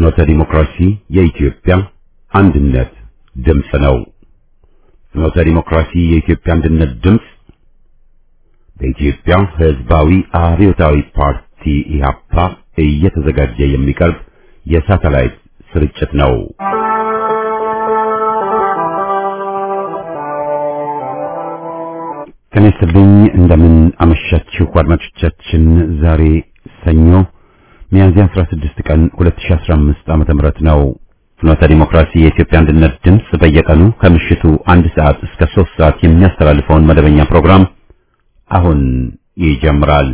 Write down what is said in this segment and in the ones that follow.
ፍኖተ ዲሞክራሲ የኢትዮጵያ አንድነት ድምፅ ነው። ፍኖተ ዲሞክራሲ የኢትዮጵያ አንድነት ድምፅ በኢትዮጵያ ሕዝባዊ አብዮታዊ ፓርቲ ኢህአፓ እየተዘጋጀ የሚቀርብ የሳተላይት ስርጭት ነው። ጤና ይስጥልኝ። እንደምን አመሻችሁ አድማጮቻችን። ዛሬ ሰኞ ሚያዝያ 16 ቀን 2015 ዓመተ ምህረት ነው። ፍኖተ ዲሞክራሲ የኢትዮጵያ አንድነት ድምፅ በየቀኑ ከምሽቱ አንድ ሰዓት እስከ 3 ሰዓት የሚያስተላልፈውን መደበኛ ፕሮግራም አሁን ይጀምራል።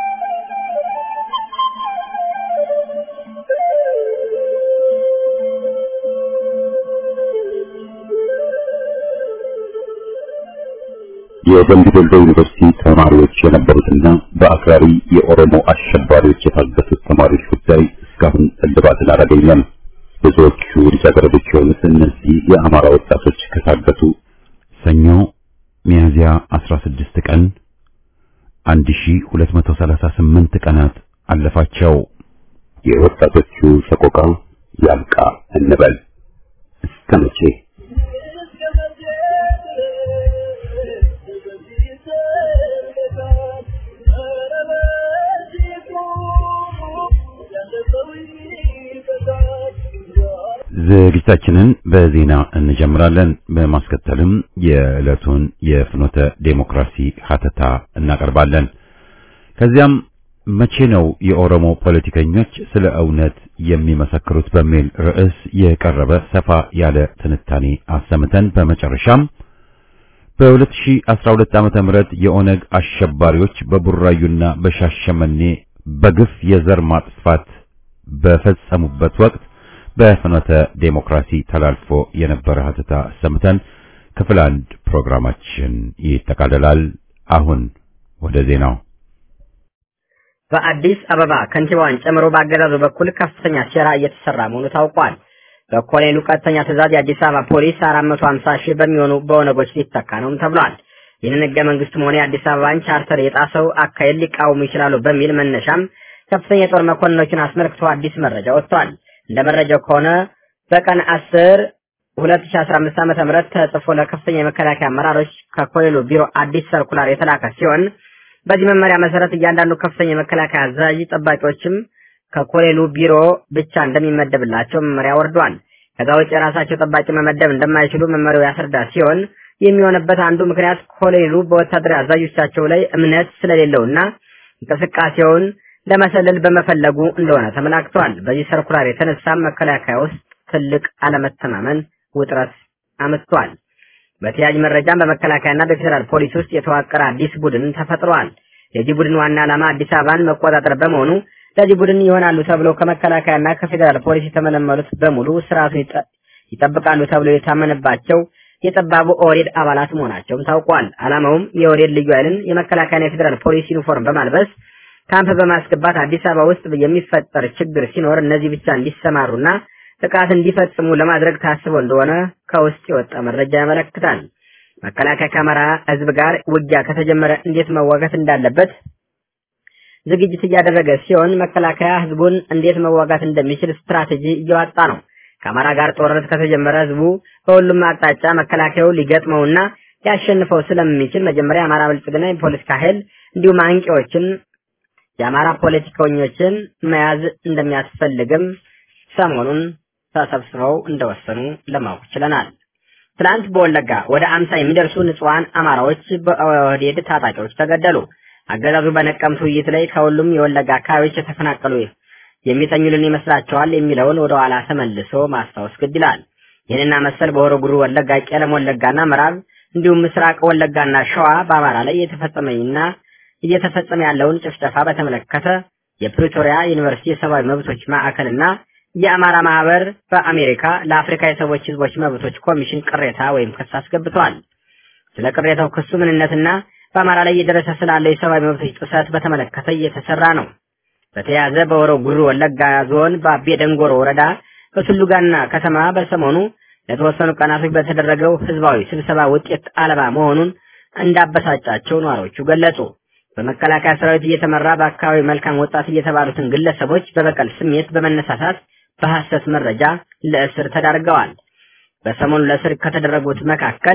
የደምቢ ዶሎ ዩኒቨርሲቲ ተማሪዎች የነበሩትና በአክራሪ የኦሮሞ አሸባሪዎች የታገቱት ተማሪዎች ጉዳይ እስካሁን እልባትን አላገኘም። ብዙዎቹ ልጃገረዶች የሆኑት እነዚህ የአማራ ወጣቶች ከታገቱ ሰኞ ሚያዝያ 16 ቀን 1238 ቀናት አለፋቸው። የወጣቶቹ ሰቆቃ ያብቃ እንበል እስከ መቼ? ዝግጅታችንን በዜና እንጀምራለን። በማስከተልም የዕለቱን የፍኖተ ዴሞክራሲ ሀተታ እናቀርባለን። ከዚያም መቼ ነው የኦሮሞ ፖለቲከኞች ስለ እውነት የሚመሰክሩት በሚል ርዕስ የቀረበ ሰፋ ያለ ትንታኔ አሰምተን በመጨረሻም በ2012 ዓመተ ምህረት የኦነግ አሸባሪዎች በቡራዩና በሻሸመኔ በግፍ የዘር ማጥፋት በፈጸሙበት ወቅት በፍኖተ ዴሞክራሲ ተላልፎ የነበረ ሀተታ አሰምተን ክፍል አንድ ፕሮግራማችን ይጠቃልላል። አሁን ወደ ዜናው። በአዲስ አበባ ከንቲባዋን ጨምሮ በአገዛዙ በኩል ከፍተኛ ሴራ እየተሰራ መሆኑ ታውቋል። በኮሎኔሉ ቀጥተኛ ትዕዛዝ የአዲስ አበባ ፖሊስ 450 ሺህ በሚሆኑ በኦነጎች ሊተካ ነውም ተብሏል። ይህንን ህገ መንግስቱም ሆነ የአዲስ አበባን ቻርተር የጣሰው አካሄድ ሊቃወሙ ይችላሉ በሚል መነሻም ከፍተኛ የጦር መኮንኖችን አስመልክቶ አዲስ መረጃ ወጥቷል። እንደ መረጃው ከሆነ በቀን 10 2015 ዓመተ ምህረት ተጽፎ ለከፍተኛ የመከላከያ አመራሮች ከኮሎኔሉ ቢሮ አዲስ ሰርኩላር የተላከ ሲሆን በዚህ መመሪያ መሰረት እያንዳንዱ ከፍተኛ የመከላከያ አዛዥ ጠባቂዎችም ከኮሎኔሉ ቢሮ ብቻ እንደሚመደብላቸው መመሪያ ወርዷል። ከዛ ውጭ የራሳቸው ጠባቂ መመደብ እንደማይችሉ መመሪያው ያስረዳ ሲሆን የሚሆንበት አንዱ ምክንያት ኮሎኔሉ በወታደራዊ አዛዦቻቸው ላይ እምነት ስለሌለውና እንቅስቃሴውን ለመሰለል በመፈለጉ እንደሆነ ተመላክቷል። በዚህ ሰርኩላር የተነሳም መከላከያ ውስጥ ትልቅ አለመተማመን ውጥረት አምጥቷል። በተያያዥ መረጃም በመከላከያና በፌዴራል ፖሊስ ውስጥ የተዋቀረ አዲስ ቡድን ተፈጥሯል። የዚህ ቡድን ዋና ዓላማ አዲስ አበባን መቆጣጠር በመሆኑ ለዚህ ቡድን ይሆናሉ ተብለው ከመከላከያና ከፌዴራል ፖሊስ የተመለመሉት በሙሉ ስርዓቱን ይጠብቃሉ ተብለው የታመነባቸው የጠባቡ ኦህዴድ አባላት መሆናቸውም ታውቋል። ዓላማውም የኦህዴድ ልዩ ኃይልን የመከላከያና የፌዴራል ፖሊስ ዩኒፎርም በማልበስ ካምፕ በማስገባት አዲስ አበባ ውስጥ የሚፈጠር ችግር ሲኖር እነዚህ ብቻ እንዲሰማሩና ጥቃት እንዲፈጽሙ ለማድረግ ታስቦ እንደሆነ ከውስጥ የወጣ መረጃ ያመለክታል። መከላከያ ከአማራ ሕዝብ ጋር ውጊያ ከተጀመረ እንዴት መዋጋት እንዳለበት ዝግጅት እያደረገ ሲሆን መከላከያ ሕዝቡን እንዴት መዋጋት እንደሚችል ስትራቴጂ እያወጣ ነው። ከአማራ ጋር ጦርነት ከተጀመረ ሕዝቡ በሁሉም አቅጣጫ መከላከያው ሊገጥመውና ሊያሸንፈው ስለሚችል መጀመሪያ የአማራ ብልጽግና የፖለቲካ ኃይል እንዲሁም አንቂዎችን የአማራ ፖለቲከኞችን መያዝ እንደሚያስፈልግም ሰሞኑን ተሰብስበው እንደወሰኑ ለማወቅ ችለናል። ትላንት በወለጋ ወደ አምሳ የሚደርሱ ንጹሐን አማራዎች በኦህዴድ ታጣቂዎች ተገደሉ። አገዛዙ በነቀምት ውይይት ላይ ከሁሉም የወለጋ አካባቢዎች የተፈናቀሉ የሚተኙልን ይመስላቸዋል የሚለውን ወደ ኋላ ተመልሶ ማስታወስ ግድ ይላል። ይህንና መሰል በሆሮ ጉሩ ወለጋ፣ ቄለም ወለጋና ምዕራብ እንዲሁም ምስራቅ ወለጋና ሸዋ በአማራ ላይ የተፈጸመና እየተፈጸመ ያለውን ጭፍጨፋ በተመለከተ የፕሪቶሪያ ዩኒቨርሲቲ የሰብአዊ መብቶች ማዕከልና የአማራ ማህበር በአሜሪካ ለአፍሪካ የሰዎች ህዝቦች መብቶች ኮሚሽን ቅሬታ ወይም ክስ አስገብተዋል። ስለ ቅሬታው ክሱ ምንነትና በአማራ ላይ እየደረሰ ስላለው የሰብአዊ መብቶች ጥሰት በተመለከተ እየተሰራ ነው። በተያያዘ በሆሮ ጉሩ ወለጋ ዞን በአቤ ደንጎሮ ወረዳ በቱሉጋና ከተማ በሰሞኑ ለተወሰኑ ቀናቶች በተደረገው ህዝባዊ ስብሰባ ውጤት አልባ መሆኑን እንዳበሳጫቸው ነዋሪዎቹ ገለጹ። በመከላከያ ሰራዊት እየተመራ በአካባቢው መልካም ወጣት እየተባሉትን ግለሰቦች በበቀል ስሜት በመነሳሳት በሐሰት መረጃ ለእስር ተዳርገዋል። በሰሞኑ ለእስር ከተደረጉት መካከል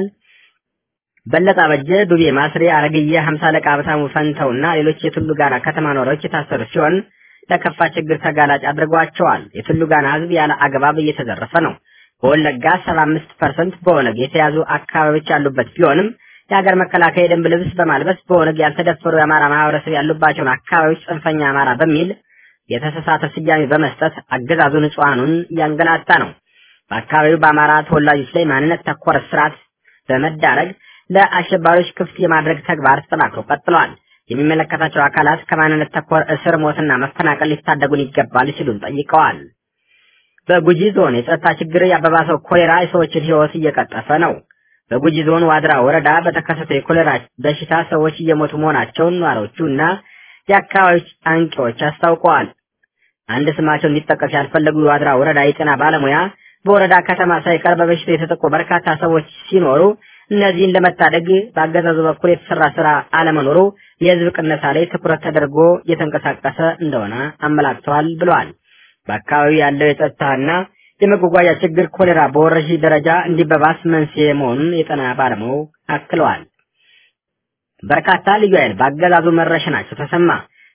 በለጠ አበጀ፣ ዱቤ ማስሬ፣ አረግዬ፣ ሀምሳ አለቃ ሀብታሙ ፈንተውና ሌሎች የቱሉ ጋራ ከተማ ነዋሪዎች የታሰሩ ሲሆን ለከፋ ችግር ተጋላጭ አድርጓቸዋል። የቱሉ ጋና ህዝብ ያለ አግባብ እየተዘረፈ ነው። በወለጋ 75 ፐርሰንት በኦነግ የተያዙ አካባቢዎች ያሉበት ቢሆንም የሀገር መከላከያ የደንብ ልብስ በማልበስ በኦነግ ያልተደፈሩ የአማራ ማህበረሰብ ያሉባቸውን አካባቢዎች ጽንፈኛ አማራ በሚል የተሳሳተ ስያሜ በመስጠት አገዛዙ ንጹሐኑን እያንገላታ ነው። በአካባቢው በአማራ ተወላጆች ላይ ማንነት ተኮር ስርዓት በመዳረግ ለአሸባሪዎች ክፍት የማድረግ ተግባር ተጠናክሮ ቀጥለዋል። የሚመለከታቸው አካላት ከማንነት ተኮር እስር፣ ሞትና መፈናቀል ሊታደጉን ይገባል ሲሉም ጠይቀዋል። በጉጂ ዞን የጸጥታ ችግር ያባባሰው ኮሌራ የሰዎችን ሕይወት እየቀጠፈ ነው። በጉጂ ዞን ዋድራ ወረዳ በተከሰተው የኮሌራ በሽታ ሰዎች እየሞቱ መሆናቸውን ነዋሪዎቹ እና የአካባቢዎች አንቂዎች አስታውቀዋል። አንድ ስማቸው እንዲጠቀስ ያልፈለጉ የዋድራ ወረዳ የጤና ባለሙያ በወረዳ ከተማ ሳይቀር በበሽታው የተጠቁ በርካታ ሰዎች ሲኖሩ እነዚህን ለመታደግ በአገዛዙ በኩል የተሰራ ስራ አለመኖሩ የህዝብ ቅነሳ ላይ ትኩረት ተደርጎ እየተንቀሳቀሰ እንደሆነ አመላክተዋል ብለዋል። በአካባቢው ያለው የጸጥታና የመጓጓዣ ችግር ኮሌራ በወረርሽኝ ደረጃ እንዲበባስ መንስኤ መሆኑን የጤና ባለሙያው አክለዋል። በርካታ ልዩ ኃይል በአገዛዙ መረሸናቸው ተሰማ።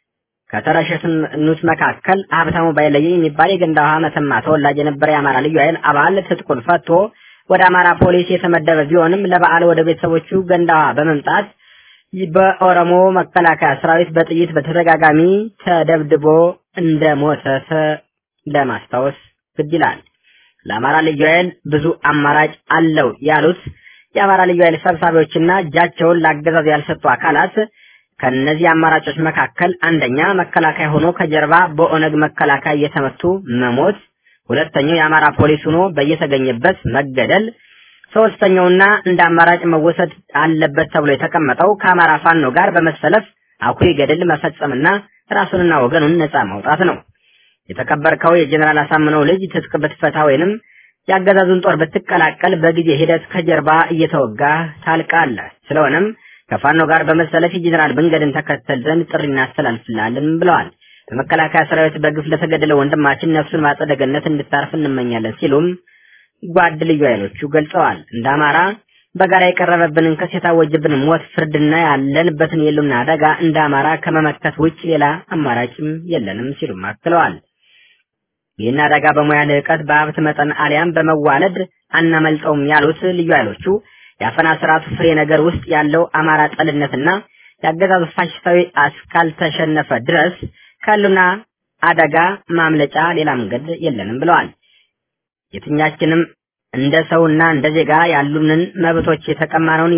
ከተረሸኑት መካከል ሀብታሙ ባይለየ የሚባል የገንዳ ውሃ መተማ ተወላጅ የነበረ የአማራ ልዩ ኃይል አባል ትጥቁን ፈቶ ወደ አማራ ፖሊስ የተመደበ ቢሆንም ለበዓል ወደ ቤተሰቦቹ ገንዳ ውሃ በመምጣት በኦሮሞ መከላከያ ሰራዊት በጥይት በተደጋጋሚ ተደብድቦ እንደሞተ ለማስታወስ ግድ ይላል። ለአማራ ልዩ ኃይል ብዙ አማራጭ አለው ያሉት የአማራ ልዩ ኃይል ሰብሳቢዎችና እጃቸውን ለአገዛዙ ያልሰጡ አካላት ከነዚህ አማራጮች መካከል አንደኛ መከላከያ ሆኖ ከጀርባ በኦነግ መከላከያ እየተመቱ መሞት፣ ሁለተኛው የአማራ ፖሊስ ሆኖ በየተገኘበት መገደል፣ ሶስተኛውና እንደ አማራጭ መወሰድ አለበት ተብሎ የተቀመጠው ከአማራ ፋኖ ጋር በመሰለፍ አኩሪ ገድል መፈጸምና ራሱንና ወገኑን ነጻ ማውጣት ነው። የተከበርከው የጀኔራል አሳምነው ልጅ ትጥቅ ብትፈታ ወይንም የአገዛዙን ጦር ብትቀላቀል በጊዜ ሂደት ከጀርባ እየተወጋ ታልቃለህ። ስለሆነም ከፋኖ ጋር በመሰለፍ የጀኔራል መንገድን ተከተል ዘንድ ጥሪ እናስተላልፍላለን ብለዋል። በመከላከያ ሰራዊት በግፍ ለተገደለ ወንድማችን ነፍሱን ማጸደ ገነት እንድታርፍ እንመኛለን ሲሉም ጓድ ልዩ ኃይሎቹ ገልጸዋል። እንደ አማራ በጋራ የቀረበብንን ክስ የታወጀብን ሞት፣ ፍርድና ያለንበትን የሉና አደጋ እንደ አማራ ከመመከት ውጭ ሌላ አማራጭም የለንም ሲሉም አክለዋል። ይህን አደጋ በሙያ ልዕቀት በሀብት መጠን አሊያም በመዋለድ አናመልጠውም ያሉት ልዩ ኃይሎቹ የአፈና ስርዓቱ ፍሬ ነገር ውስጥ ያለው አማራ ጠልነትና የአገዛዙ ፋሽስታዊ እስካልተሸነፈ ድረስ ካሉና አደጋ ማምለጫ ሌላ መንገድ የለንም ብለዋል። የትኛችንም እንደ ሰውና እንደ ዜጋ ያሉንን መብቶች የተቀማነውን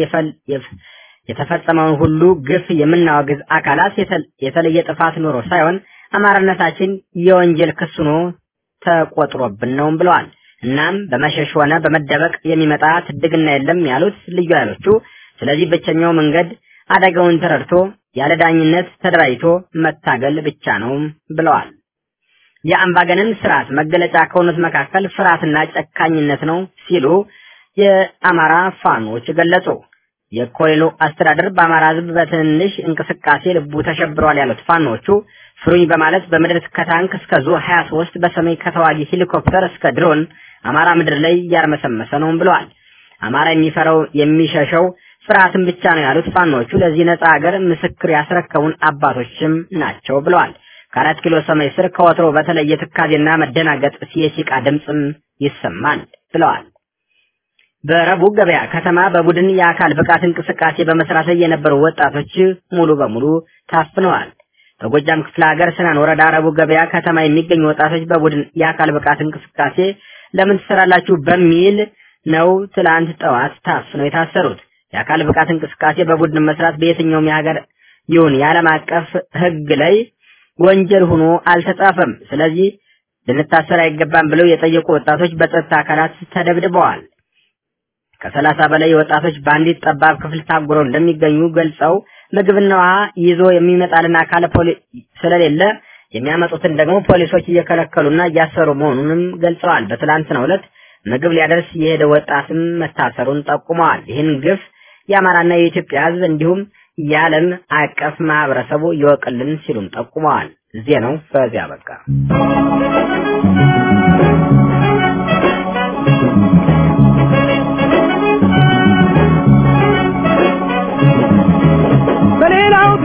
የተፈጸመውን ሁሉ ግፍ የምናወግዝ አካላት የተለየ ጥፋት ኖሮ ሳይሆን አማራነታችን የወንጀል ክስ ሆኖ ተቆጥሮብን ነውም ብለዋል። እናም በመሸሽ ሆነ በመደበቅ የሚመጣ ትድግና የለም ያሉት ልዩ ኃይሎቹ፣ ስለዚህ ብቸኛው መንገድ አደጋውን ተረድቶ ያለ ዳኝነት ተደራጅቶ መታገል ብቻ ነው ብለዋል። የአምባገነን ስርዓት መገለጫ ከሆኑት መካከል ፍርሃትና ጨካኝነት ነው ሲሉ የአማራ ፋኖች ገለጹ። የኮሎኔሉ አስተዳደር በአማራ ሕዝብ በትንሽ እንቅስቃሴ ልቡ ተሸብሯል ያሉት ፋኖቹ ፍሩኝ በማለት በምድር ከታንክ እስከ ዙ 23 በሰማይ ከተዋጊ ሄሊኮፕተር እስከ ድሮን አማራ ምድር ላይ እያርመሰመሰ ነው ብለዋል። አማራ የሚፈራው የሚሸሸው ፍርሃትን ብቻ ነው ያሉት ፋኖቹ ለዚህ ነጻ ሀገር ምስክር ያስረከቡን አባቶችም ናቸው ብለዋል። ከአራት ኪሎ ሰማይ ስር ከወትሮ በተለየ ትካዜና መደናገጥ የሲቃ ድምፅም ይሰማል ብለዋል። በረቡዕ ገበያ ከተማ በቡድን የአካል ብቃት እንቅስቃሴ በመስራት ላይ የነበሩ ወጣቶች ሙሉ በሙሉ ታፍነዋል። በጎጃም ክፍለ ሀገር ስናን ወረዳ ረቡዕ ገበያ ከተማ የሚገኙ ወጣቶች በቡድን የአካል ብቃት እንቅስቃሴ ለምን ትሰራላችሁ በሚል ነው ትላንት ጠዋት ታፍነው የታሰሩት። የአካል ብቃት እንቅስቃሴ በቡድን መስራት በየትኛውም የሀገር ይሁን የዓለም አቀፍ ሕግ ላይ ወንጀል ሆኖ አልተጻፈም። ስለዚህ ልንታሰር አይገባም ብለው የጠየቁ ወጣቶች በጸጥታ አካላት ተደብድበዋል። ከሰላሳ በላይ ወጣቶች በአንዲት ጠባብ ክፍል ታጉረው እንደሚገኙ ገልጸው ምግብና ውሃ ይዞ የሚመጣልን አካል ስለሌለ የሚያመጡትን ደግሞ ፖሊሶች እየከለከሉና እያሰሩ መሆኑንም ገልጸዋል። በትላንትናው ዕለት ምግብ ሊያደርስ የሄደ ወጣትም መታሰሩን ጠቁመዋል። ይህን ግፍ የአማራና የኢትዮጵያ ሕዝብ እንዲሁም የዓለም አቀፍ ማህበረሰቡ ይወቅልን ሲሉም ጠቁመዋል። ዜናው በዚያ በቃ።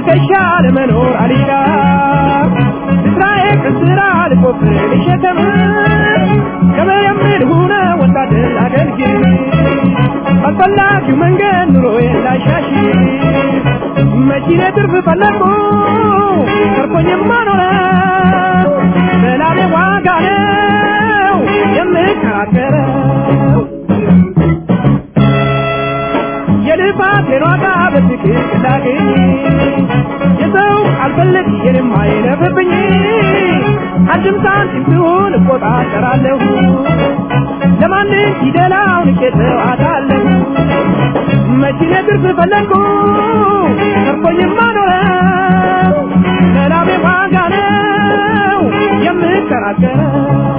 ትከሻ ለመኖር አልሻ ስራዬ ከስራ ልቆፍር ልሸከም ከመየምድ ሁነ ወታደር አገልግል አስፈላጊው መንገድ ኑሮዬ ላሻሽ መኪኔ ትርፍ ፈለግኩ ተርፎኝማ ኖረ ሰላሜ ዋጋ ነው የምከራከረው የልፋቴን ዋጋ በትክክል ላገኝ የሰው አልፈልግ የኔም አይለፍብኝ አንድም ሳንቲም ትሁን እቆጣጠራለሁ ለማንም ፊደላውን ቄተው አታለሁ መኪኔ ትርፍ ፈለግኩ ተርፎኝማ ኖረ ሰላሜ ዋጋ ነው የምከራከረው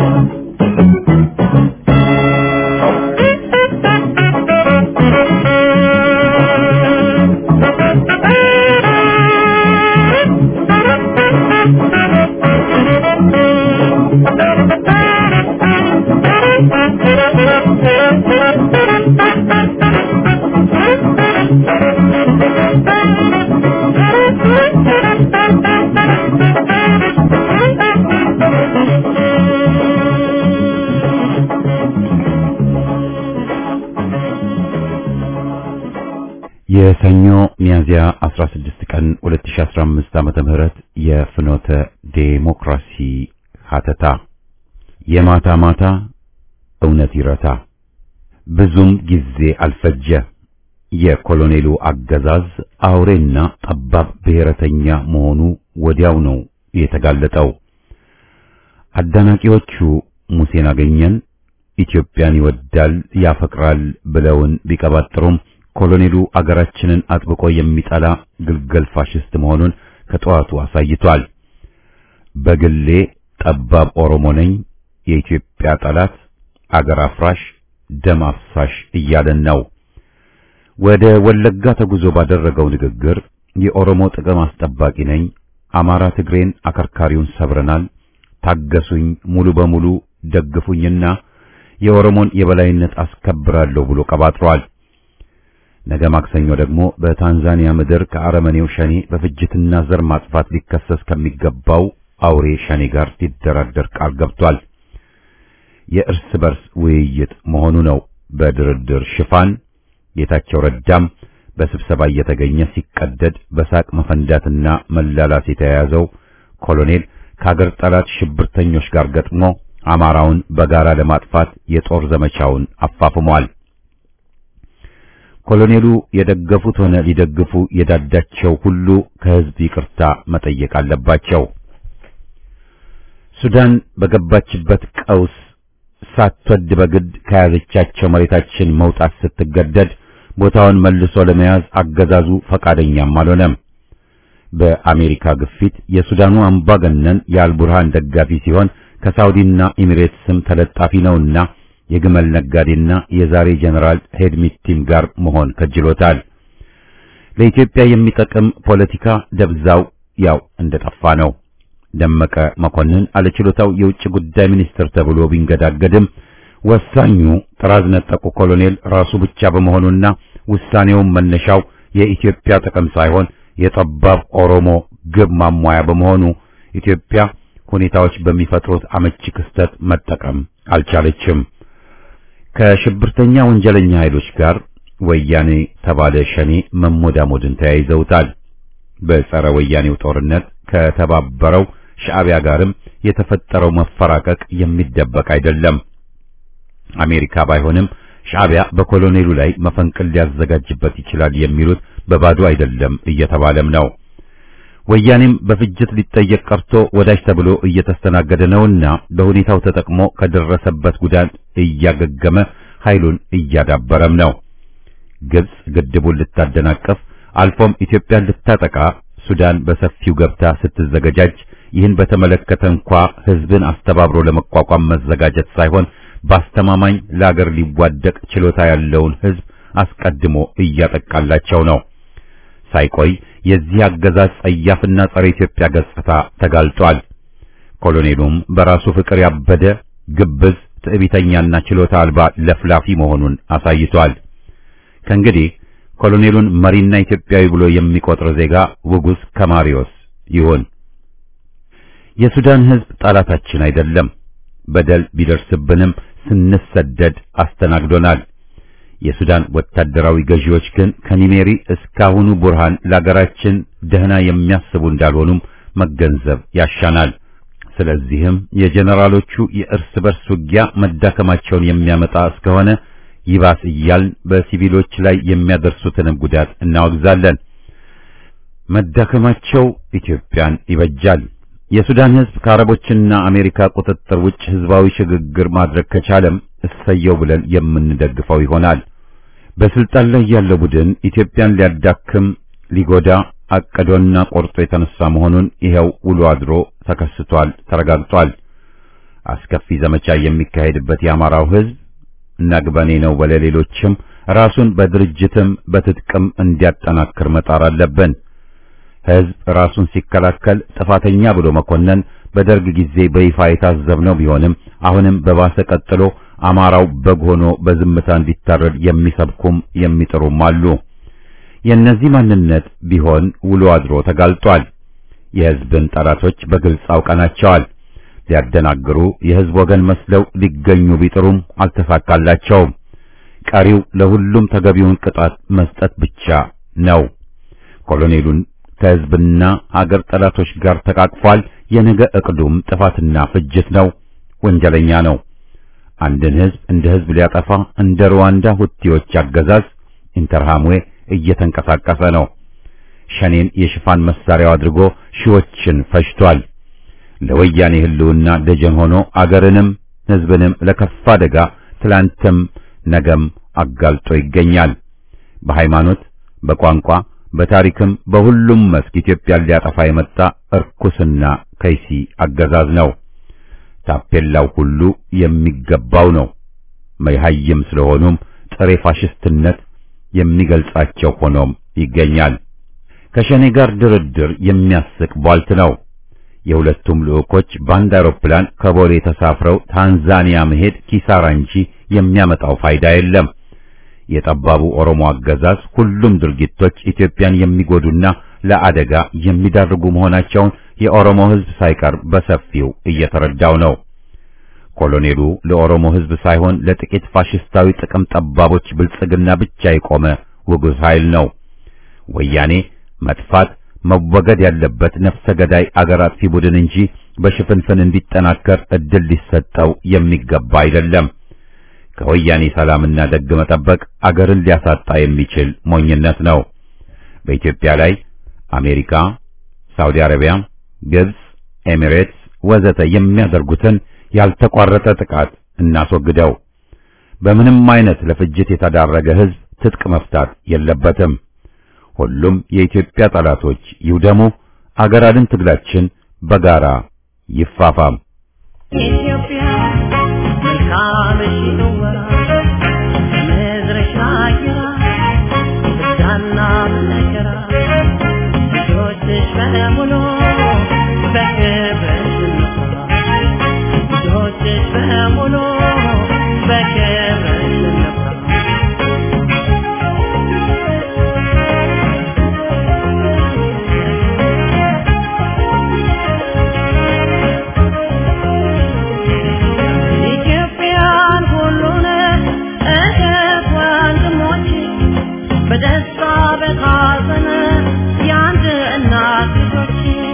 የሰኞ ሚያዝያ 16 ቀን 2015 ዓመተ ምህረት የፍኖተ ዴሞክራሲ ሀተታ የማታ ማታ እውነት ይረታ ብዙም ጊዜ አልፈጀ። የኮሎኔሉ አገዛዝ አውሬና ጠባብ ብሔረተኛ መሆኑ ወዲያው ነው የተጋለጠው። አዳናቂዎቹ ሙሴን አገኘን፣ ኢትዮጵያን ይወዳል ያፈቅራል ብለውን ቢቀባጥሩም ኮሎኔሉ አገራችንን አጥብቆ የሚጠላ ግልገል ፋሽስት መሆኑን ከጠዋቱ አሳይቷል። በግሌ ጠባብ ኦሮሞ ነኝ፣ የኢትዮጵያ ጠላት፣ አገር አፍራሽ፣ ደም አፍሳሽ እያለን ነው። ወደ ወለጋ ተጉዞ ባደረገው ንግግር የኦሮሞ ጥቅም አስጠባቂ ነኝ፣ አማራ ትግሬን አከርካሪውን ሰብረናል፣ ታገሱኝ፣ ሙሉ በሙሉ ደግፉኝና የኦሮሞን የበላይነት አስከብራለሁ ብሎ ቀባጥሯል። ነገ ማክሰኞ ደግሞ በታንዛኒያ ምድር ከአረመኔው ሸኔ በፍጅትና ዘር ማጥፋት ሊከሰስ ከሚገባው አውሬ ሸኔ ጋር ሊደራደር ቃል ገብቷል። የእርስ በርስ ውይይት መሆኑ ነው። በድርድር ሽፋን ጌታቸው ረዳም በስብሰባ እየተገኘ ሲቀደድ በሳቅ መፈንዳትና መላላስ የተያያዘው ኮሎኔል ከአገር ጠላት ሽብርተኞች ጋር ገጥሞ አማራውን በጋራ ለማጥፋት የጦር ዘመቻውን አፋፍሟል። ኮሎኔሉ የደገፉት ሆነ ሊደግፉ የዳዳቸው ሁሉ ከህዝብ ይቅርታ መጠየቅ አለባቸው። ሱዳን በገባችበት ቀውስ ሳትወድ በግድ ከያዘቻቸው መሬታችን መውጣት ስትገደድ ቦታውን መልሶ ለመያዝ አገዛዙ ፈቃደኛም አልሆነም። በአሜሪካ ግፊት የሱዳኑ አምባገነን የአልቡርሃን ደጋፊ ሲሆን ከሳውዲና ኤሚሬትስም ተለጣፊ ነውና የግመል ነጋዴና የዛሬ ጀነራል ሄድሚቲም ጋር መሆን ከጅሎታል። ለኢትዮጵያ የሚጠቅም ፖለቲካ ደብዛው ያው እንደጠፋ ነው። ደመቀ መኮንን አለችሎታው የውጭ ጉዳይ ሚኒስትር ተብሎ ቢንገዳገድም ወሳኙ ጥራዝ ነጠቁ ኮሎኔል ራሱ ብቻ በመሆኑና ውሳኔውን መነሻው የኢትዮጵያ ጥቅም ሳይሆን የጠባብ ኦሮሞ ግብ ማሟያ በመሆኑ ኢትዮጵያ ሁኔታዎች በሚፈጥሩት አመቺ ክስተት መጠቀም አልቻለችም። ከሽብርተኛ ወንጀለኛ ኃይሎች ጋር ወያኔ ተባለ ሸኔ መሞዳሞድን ተያይዘውታል። በጸረ ወያኔው ጦርነት ከተባበረው ሻዕቢያ ጋርም የተፈጠረው መፈራቀቅ የሚደበቅ አይደለም። አሜሪካ ባይሆንም ሻዕቢያ በኮሎኔሉ ላይ መፈንቅል ሊያዘጋጅበት ይችላል የሚሉት በባዶ አይደለም እየተባለም ነው። ወያኔም በፍጅት ሊጠየቅ ቀርቶ ወዳጅ ተብሎ እየተስተናገደ ነውና በሁኔታው ተጠቅሞ ከደረሰበት ጉዳት እያገገመ ኃይሉን እያዳበረም ነው። ግብጽ ግድቡን ልታደናቀፍ አልፎም ኢትዮጵያን ልታጠቃ ሱዳን በሰፊው ገብታ ስትዘገጃጅ ይህን በተመለከተ እንኳ ሕዝብን አስተባብሮ ለመቋቋም መዘጋጀት ሳይሆን በአስተማማኝ ለአገር ሊዋደቅ ችሎታ ያለውን ሕዝብ አስቀድሞ እያጠቃላቸው ነው። ሳይቆይ የዚህ አገዛዝ ጸያፍና ጸረ ኢትዮጵያ ገጽታ ተጋልጧል። ኮሎኔሉም በራሱ ፍቅር ያበደ ግብዝ፣ ትዕቢተኛና ችሎታ አልባ ለፍላፊ መሆኑን አሳይቷል። ከእንግዲህ ኮሎኔሉን መሪና ኢትዮጵያዊ ብሎ የሚቆጥር ዜጋ ውጉስ ከማሪዮስ ይሁን። የሱዳን ሕዝብ ጠላታችን አይደለም። በደል ቢደርስብንም ስንሰደድ አስተናግዶናል። የሱዳን ወታደራዊ ገዢዎች ግን ከኒሜሪ እስካሁኑ ቡርሃን ለአገራችን ደህና የሚያስቡ እንዳልሆኑም መገንዘብ ያሻናል። ስለዚህም የጀነራሎቹ የእርስ በርስ ውጊያ መዳከማቸውን የሚያመጣ እስከሆነ ይባስ እያልን በሲቪሎች ላይ የሚያደርሱትንም ጉዳት እናወግዛለን። መዳከማቸው ኢትዮጵያን ይበጃል። የሱዳን ሕዝብ ከአረቦችና አሜሪካ ቁጥጥር ውጭ ሕዝባዊ ሽግግር ማድረግ ከቻለም እሰየው ብለን የምንደግፈው ይሆናል። በስልጣን ላይ ያለው ቡድን ኢትዮጵያን ሊያዳክም ሊጎዳ አቅዶና ቆርጦ የተነሳ መሆኑን ይኸው ውሎ አድሮ ተከስቷል፣ ተረጋግጧል። አስከፊ ዘመቻ የሚካሄድበት የአማራው ሕዝብ እናግበኔ ነው በለሌሎችም ራሱን በድርጅትም በትጥቅም እንዲያጠናክር መጣር አለብን። ሕዝብ ራሱን ሲከላከል ጥፋተኛ ብሎ መኮነን በደርግ ጊዜ በይፋ የታዘብነው ቢሆንም አሁንም በባሰ ቀጥሎ አማራው በግ ሆኖ በዝምታ እንዲታረድ የሚሰብኩም የሚጥሩም አሉ። የእነዚህ ማንነት ቢሆን ውሎ አድሮ ተጋልጧል። የሕዝብን ጠላቶች በግልጽ አውቀናቸዋል። ሊያደናግሩ የሕዝብ ወገን መስለው ሊገኙ ቢጥሩም አልተሳካላቸውም። ቀሪው ለሁሉም ተገቢውን ቅጣት መስጠት ብቻ ነው። ኮሎኔሉን ከሕዝብና አገር ጠላቶች ጋር ተቃቅፏል። የነገ ዕቅዱም ጥፋትና ፍጅት ነው። ወንጀለኛ ነው። አንድን ሕዝብ እንደ ሕዝብ ሊያጠፋ እንደ ሩዋንዳ ሁቲዎች አገዛዝ ኢንተርሃምዌ እየተንቀሳቀሰ ነው። ሸኔን የሽፋን መሳሪያው አድርጎ ሺዎችን ፈጅቷል። ለወያኔ ሕልውና ደጀን ሆኖ አገርንም ሕዝብንም ለከፋ አደጋ ትላንትም ነገም አጋልጦ ይገኛል። በሃይማኖት፣ በቋንቋ፣ በታሪክም በሁሉም መስክ ኢትዮጵያን ሊያጠፋ የመጣ እርኩስና ከይሲ አገዛዝ ነው። ታፔላው ሁሉ የሚገባው ነው። መይሃይም ስለሆኑም ጥሬ ፋሽስትነት የሚገልጻቸው ሆኖም ይገኛል። ከሸኔ ጋር ድርድር የሚያስቅ ቧልት ነው። የሁለቱም ልዑኮች በአንድ አውሮፕላን ከቦሌ ተሳፍረው ታንዛኒያ መሄድ ኪሳራ እንጂ የሚያመጣው ፋይዳ የለም። የጠባቡ ኦሮሞ አገዛዝ ሁሉም ድርጊቶች ኢትዮጵያን የሚጎዱና ለአደጋ የሚዳርጉ መሆናቸውን የኦሮሞ ሕዝብ ሳይቀር በሰፊው እየተረዳው ነው። ኮሎኔሉ ለኦሮሞ ሕዝብ ሳይሆን ለጥቂት ፋሽስታዊ ጥቅም ጠባቦች ብልጽግና ብቻ የቆመ ውጉዝ ኃይል ነው። ወያኔ መጥፋት መወገድ ያለበት ነፍሰ ገዳይ አገር አጥፊ ቡድን እንጂ በሽፍንፍን እንዲጠናከር እድል ሊሰጠው የሚገባ አይደለም። ከወያኔ ሰላምና ደግ መጠበቅ አገርን ሊያሳጣ የሚችል ሞኝነት ነው። በኢትዮጵያ ላይ አሜሪካ፣ ሳውዲ አረቢያ፣ ግብጽ፣ ኤሚሬትስ ወዘተ የሚያደርጉትን ያልተቋረጠ ጥቃት እናስወግደው። በምንም አይነት ለፍጅት የተዳረገ ሕዝብ ትጥቅ መፍታት የለበትም። ሁሉም የኢትዮጵያ ጠላቶች ይውደሙ። አገር አድን ትግላችን በጋራ ይፋፋም። ኢትዮጵያ መልካምሽ ነዋ ምድርሽ አየራ ደስታና መከራ ልጆችሽ በሙሉ በክብርሽ እንኩራ ልጆችሽ በሙሉ በክብርሽ እንኩራ ኢትዮጵያን ሁሉን እህት ወንድሞች በደስታ በሐዘን የአንድ እናት ልጆች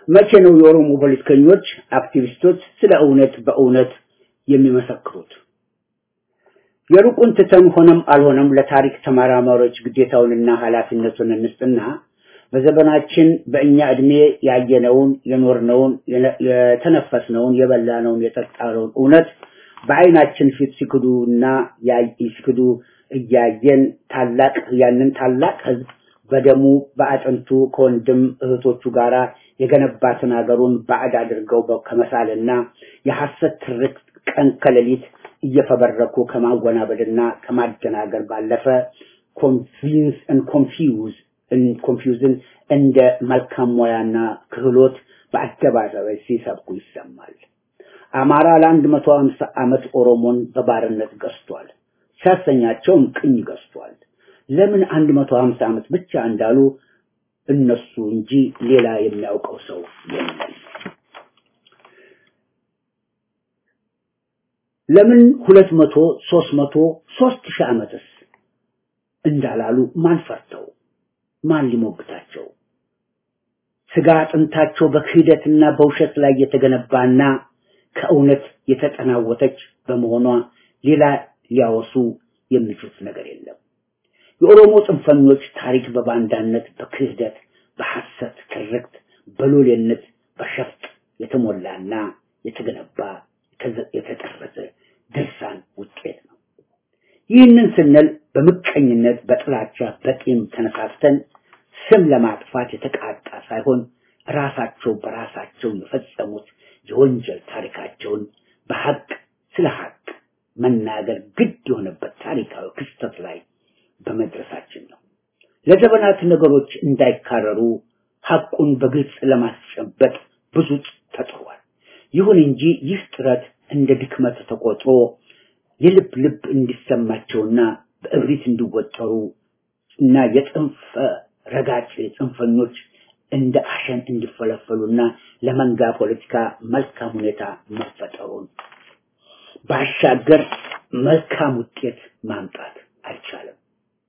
መቼ ነው የኦሮሞ ፖለቲከኞች፣ አክቲቪስቶች ስለ እውነት በእውነት የሚመሰክሩት? የሩቁን ትተን ሆነም አልሆነም ለታሪክ ተመራማሪዎች ግዴታውንና ኃላፊነቱን እንስጥና በዘመናችን በእኛ እድሜ ያየነውን፣ የኖርነውን፣ የተነፈስነውን፣ የበላነውን፣ የጠጣነውን እውነት በአይናችን ፊት ሲክዱና ሲክዱ እያየን ታላቅ ያንን ታላቅ ህዝብ በደሙ በአጥንቱ ከወንድም እህቶቹ ጋራ የገነባትን ሀገሩን ባዕድ አድርገው ከመሳልና የሐሰት ትርክት ቀን ከሌሊት እየፈበረኩ ከማወናበድና ከማደናገር ባለፈ ኮንቪንስ ን ኮንፊውዝ ኮንፊውዝን እንደ መልካም ሙያና ክህሎት በአደባባይ ሲሰብኩ ይሰማል። አማራ ለአንድ መቶ ሀምሳ ዓመት ኦሮሞን በባርነት ገዝቷል። ሲያሰኛቸውም ቅኝ ገዝቷል። ለምን አንድ መቶ ሀምሳ ዓመት ብቻ እንዳሉ እነሱ እንጂ ሌላ የሚያውቀው ሰው የለም። ለምን ሁለት መቶ ሶስት መቶ ሶስት ሺህ ዓመትስ እንዳላሉ ማን ፈርተው ማን ሊሞግታቸው? ስጋ አጥንታቸው በክህደትና በውሸት ላይ የተገነባና ከእውነት የተጠናወተች በመሆኗ ሌላ ሊያወሱ የሚችሉት ነገር የለም። የኦሮሞ ጽንፈኞች ታሪክ በባንዳነት፣ በክህደት፣ በሐሰት ትርክት፣ በሎሌነት፣ በሸፍጥ የተሞላና የተገነባ የተጠረዘ ድርሳን ውጤት ነው። ይህንን ስንል በምቀኝነት፣ በጥላቻ፣ በቂም ተነሳስተን ስም ለማጥፋት የተቃጣ ሳይሆን ራሳቸው በራሳቸው የፈጸሙት የወንጀል ታሪካቸውን በሐቅ ስለ ሐቅ መናገር ግድ የሆነበት ታሪካዊ ክስተት ላይ በመድረሳችን ነው። ለዘመናት ነገሮች እንዳይካረሩ ሐቁን በግልጽ ለማስጨበጥ ብዙ ተጥሯል። ይሁን እንጂ ይህ ጥረት እንደ ድክመት ተቆጥሮ የልብ ልብ እንዲሰማቸውና በእብሪት እንዲወጠሩ እና የጽንፈ ረጋጭ ጽንፈኞች እንደ አሸን እንዲፈለፈሉና ለመንጋ ፖለቲካ መልካም ሁኔታ መፈጠሩን ባሻገር መልካም ውጤት ማምጣት አይቻልም።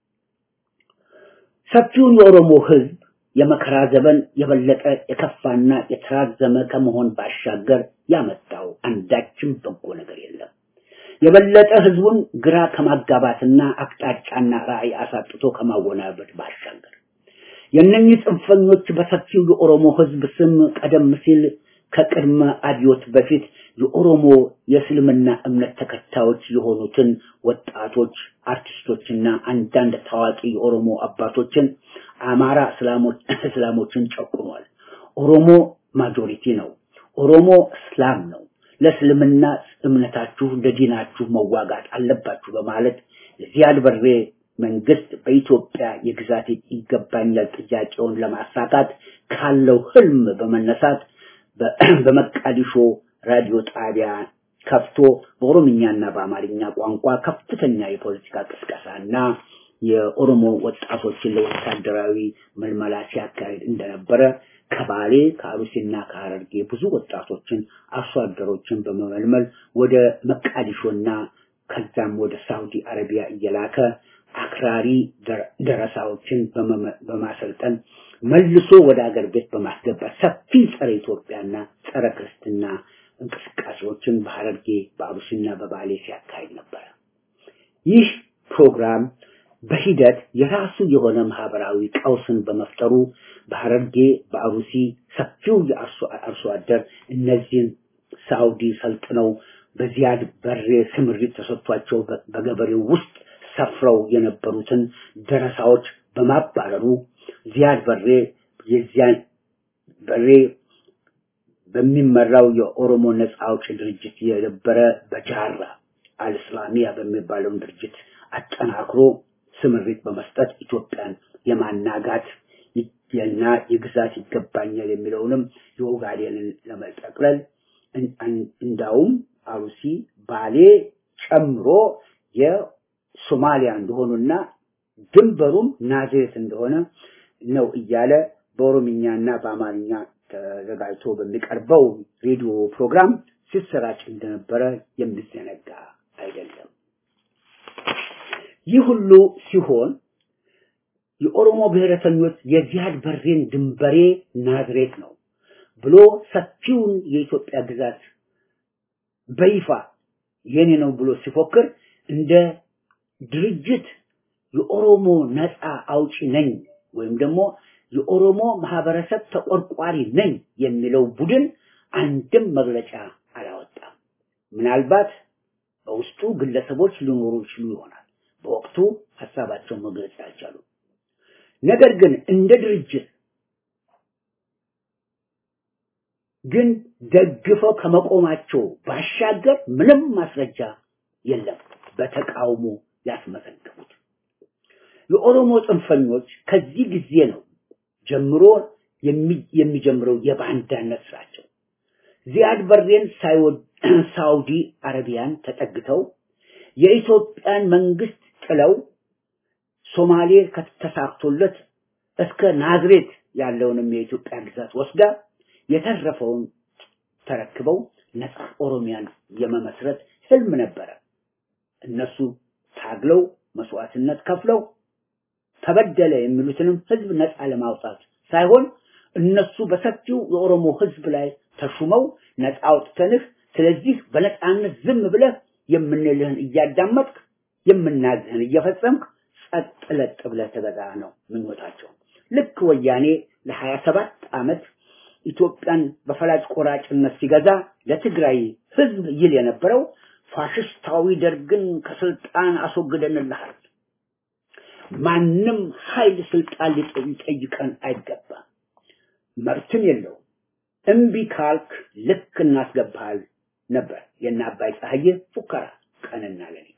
ሰፊውን የኦሮሞ ህዝብ የመከራ ዘመን የበለጠ የከፋና የተራዘመ ከመሆን ባሻገር ያመጣው አንዳችም በጎ ነገር የለም። የበለጠ ህዝቡን ግራ ከማጋባትና አቅጣጫና ራዕይ አሳጥቶ ከማወናበድ ባሻገር የእነኚህ ጽንፈኞች በሰፊው የኦሮሞ ህዝብ ስም ቀደም ሲል ከቅድመ አብዮት በፊት የኦሮሞ የእስልምና እምነት ተከታዮች የሆኑትን ወጣቶች አርቲስቶችና አንዳንድ ታዋቂ የኦሮሞ አባቶችን አማራ እስላሞች እስላሞችን ጨቁኗል። ኦሮሞ ማጆሪቲ ነው። ኦሮሞ እስላም ነው። ለእስልምና እምነታችሁ ለዲናችሁ መዋጋት አለባችሁ በማለት ዚያድ በሬ መንግስት በኢትዮጵያ የግዛት ይገባኛል ጥያቄውን ለማሳካት ካለው ህልም በመነሳት በመቃዲሾ ራዲዮ ጣቢያ ከፍቶ በኦሮምኛና በአማርኛ ቋንቋ ከፍተኛ የፖለቲካ ቅስቀሳና የኦሮሞ ወጣቶችን ለወታደራዊ መልመላ ሲያካሄድ እንደነበረ ከባሌ ከአሩሲና ከሐረርጌ ብዙ ወጣቶችን አርሶ አደሮችን በመመልመል ወደ መቃዲሾና ከዛም ወደ ሳውዲ አረቢያ እየላከ አክራሪ ደረሳዎችን በማሰልጠን መልሶ ወደ አገር ቤት በማስገባት ሰፊ ጸረ ኢትዮጵያና ጸረ ክርስትና እንቅስቃሴዎችን በሐረርጌ በአሩሲና በባሌ ሲያካሂድ ነበረ። ይህ ፕሮግራም በሂደት የራሱ የሆነ ማህበራዊ ቀውስን በመፍጠሩ በሐረርጌ በአሩሲ ሰፊው የአርሶ አደር እነዚህን ሳውዲ ሰልጥነው በዚያድ በሬ ስምሪት ተሰጥቷቸው በገበሬው ውስጥ ሰፍረው የነበሩትን ደረሳዎች በማባረሩ ዚያድ በሬ የዚያን በሬ በሚመራው የኦሮሞ ነጻ አውጪ ድርጅት የነበረ በጃራ አልእስላሚያ በሚባለውን ድርጅት አጠናክሮ ስምሪት በመስጠት ኢትዮጵያን የማናጋት እና የግዛት ይገባኛል የሚለውንም የኦጋዴንን ለመጠቅለል እንዳውም አሩሲ ባሌ ጨምሮ የሶማሊያ እንደሆኑና ድንበሩም ናዝሬት እንደሆነ ነው እያለ በኦሮምኛና በአማርኛ ተዘጋጅቶ በሚቀርበው ሬዲዮ ፕሮግራም ሲሰራጭ እንደነበረ የሚዘነጋ አይደለም። ይህ ሁሉ ሲሆን የኦሮሞ ብሔረተኞች የዚያድ በሬን ድንበሬ ናዝሬት ነው፣ ብሎ ሰፊውን የኢትዮጵያ ግዛት በይፋ የኔ ነው ብሎ ሲፎክር እንደ ድርጅት የኦሮሞ ነፃ አውጪ ነኝ ወይም ደግሞ የኦሮሞ ማህበረሰብ ተቆርቋሪ ነኝ የሚለው ቡድን አንድም መግለጫ አላወጣም። ምናልባት በውስጡ ግለሰቦች ሊኖሩ ይችሉ ይሆናል። በወቅቱ ሀሳባቸውን መግለጽ አልቻሉ። ነገር ግን እንደ ድርጅት ግን ደግፈው ከመቆማቸው ባሻገር ምንም ማስረጃ የለም በተቃውሞ ያስመዘገቡት። የኦሮሞ ጽንፈኞች ከዚህ ጊዜ ነው ጀምሮ የሚጀምረው የባንዳነት ስራቸው። ዚያድ በሬን ሳውዲ አረቢያን ተጠግተው የኢትዮጵያን መንግስት ጥለው ሶማሌ ከተሳክቶለት እስከ ናዝሬት ያለውንም የኢትዮጵያ ግዛት ወስዳ የተረፈውን ተረክበው ነፃ ኦሮሚያን የመመስረት ህልም ነበረ። እነሱ ታግለው መስዋዕትነት ከፍለው ተበደለ የሚሉትንም ህዝብ ነፃ ለማውጣት ሳይሆን እነሱ በሰፊው የኦሮሞ ህዝብ ላይ ተሹመው ነፃ አውጥተንህ ስለዚህ በነፃነት ዝም ብለህ የምንልህን እያዳመጥክ የምናዝህን እየፈጸምክ ጸጥ ለጥ ብለህ ተገዛ ነው ምኞታቸው። ልክ ወያኔ ለሀያ ሰባት ዓመት ኢትዮጵያን በፈላጭ ቆራጭነት ሲገዛ ለትግራይ ህዝብ ይል የነበረው ፋሽስታዊ ደርግን ከስልጣን አስወግደንልሃል፣ ማንም ኃይል ስልጣን ሊጠይቀን አይገባም፣ መብትም የለውም፣ እምቢ ካልክ ልክ እናስገባሃል ነበር የእነ አባይ ፀሐዬ ፉከራ ቀንና ሌሊት።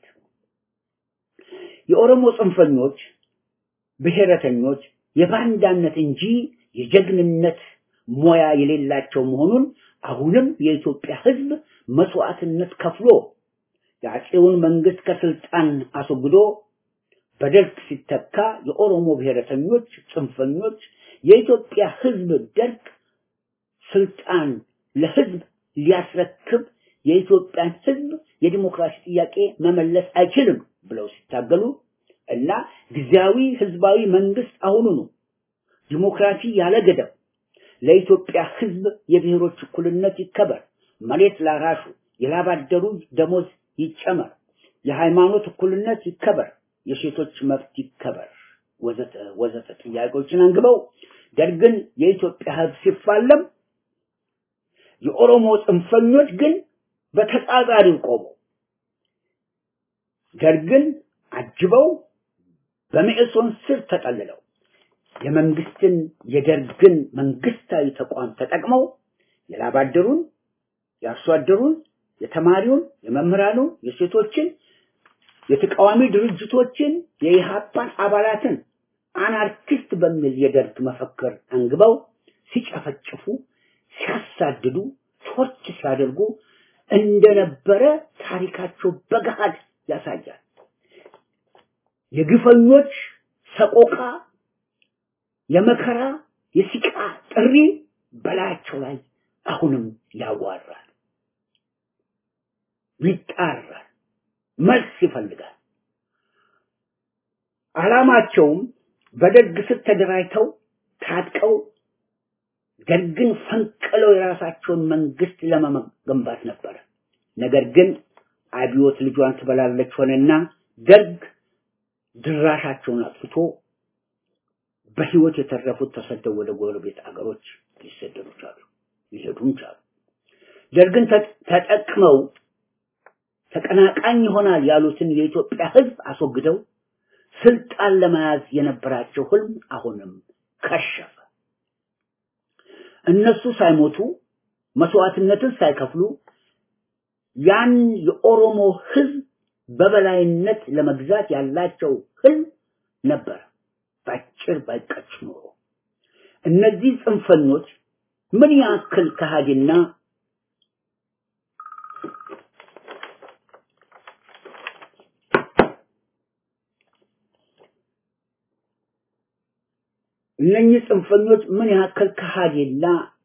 የኦሮሞ ጽንፈኞች ብሔረተኞች የባንዳነት እንጂ የጀግንነት ሞያ የሌላቸው መሆኑን አሁንም የኢትዮጵያ ህዝብ መስዋዕትነት ከፍሎ የአፄውን መንግስት ከስልጣን አስወግዶ በደርግ ሲተካ የኦሮሞ ብሔረተኞች ጽንፈኞች የኢትዮጵያ ህዝብ ደርግ ስልጣን ለህዝብ ሊያስረክብ የኢትዮጵያን ህዝብ የዲሞክራሲ ጥያቄ መመለስ አይችልም ብለው ሲታገሉ እና ጊዜያዊ ህዝባዊ መንግስት አሁኑኑ ዲሞክራሲ ያለ ገደብ ለኢትዮጵያ ህዝብ የብሔሮች እኩልነት ይከበር፣ መሬት ላራሹ የላባደሩ ደሞዝ ይጨመር፣ የሃይማኖት እኩልነት ይከበር፣ የሴቶች መብት ይከበር ወዘተ ወዘተ ጥያቄዎችን አንግበው ደርግን የኢትዮጵያ ህዝብ ሲፋለም የኦሮሞ ጽንፈኞች ግን በተጻራሪው ቆመው ደርግን አጅበው በመኢሶን ስር ተጠልለው የመንግስትን የደርግን መንግስታዊ ተቋም ተጠቅመው የላባደሩን፣ የአርሶ አደሩን፣ የተማሪውን፣ የመምህራኑን፣ የሴቶችን፣ የተቃዋሚ ድርጅቶችን፣ የኢሃፓን አባላትን አናርኪስት በሚል የደርግ መፈክር አንግበው ሲጨፈጭፉ፣ ሲያሳድዱ፣ ቶርች ሲያደርጉ እንደነበረ ታሪካቸው በገሃድ ያሳያል። የግፈኞች ሰቆቃ የመከራ የሲቃ ጥሪ በላያቸው ላይ አሁንም ያዋራል፣ ይጣራል፣ መልስ ይፈልጋል። ዓላማቸውም በደርግ ስር ተደራጅተው ታጥቀው ደርግን ፈንቅለው የራሳቸውን መንግስት ለመገንባት ነበረ። ነገር ግን አብዮት ልጇን ትበላለች ሆነና ደርግ ድራሻቸውን አጥፍቶ በህይወት የተረፉት ተሰደው ወደ ጎረቤት አገሮች ሊሰደዱ ቻሉ፣ ሊሄዱም ቻሉ። ደርግን ተጠቅመው ተቀናቃኝ ይሆናል ያሉትን የኢትዮጵያ ህዝብ አስወግደው ስልጣን ለመያዝ የነበራቸው ህልም አሁንም ከሸፈ። እነሱ ሳይሞቱ መስዋዕትነትን ሳይከፍሉ ያን የኦሮሞ ህዝብ በበላይነት ለመግዛት ያላቸው ህልም ነበር። ባጭር ባይቀጭ ኖሮ እነዚህ ጽንፈኞች ምን ያክል ከሃዲና እነኚህ ጽንፈኞች ምን ያክል ከሃዲና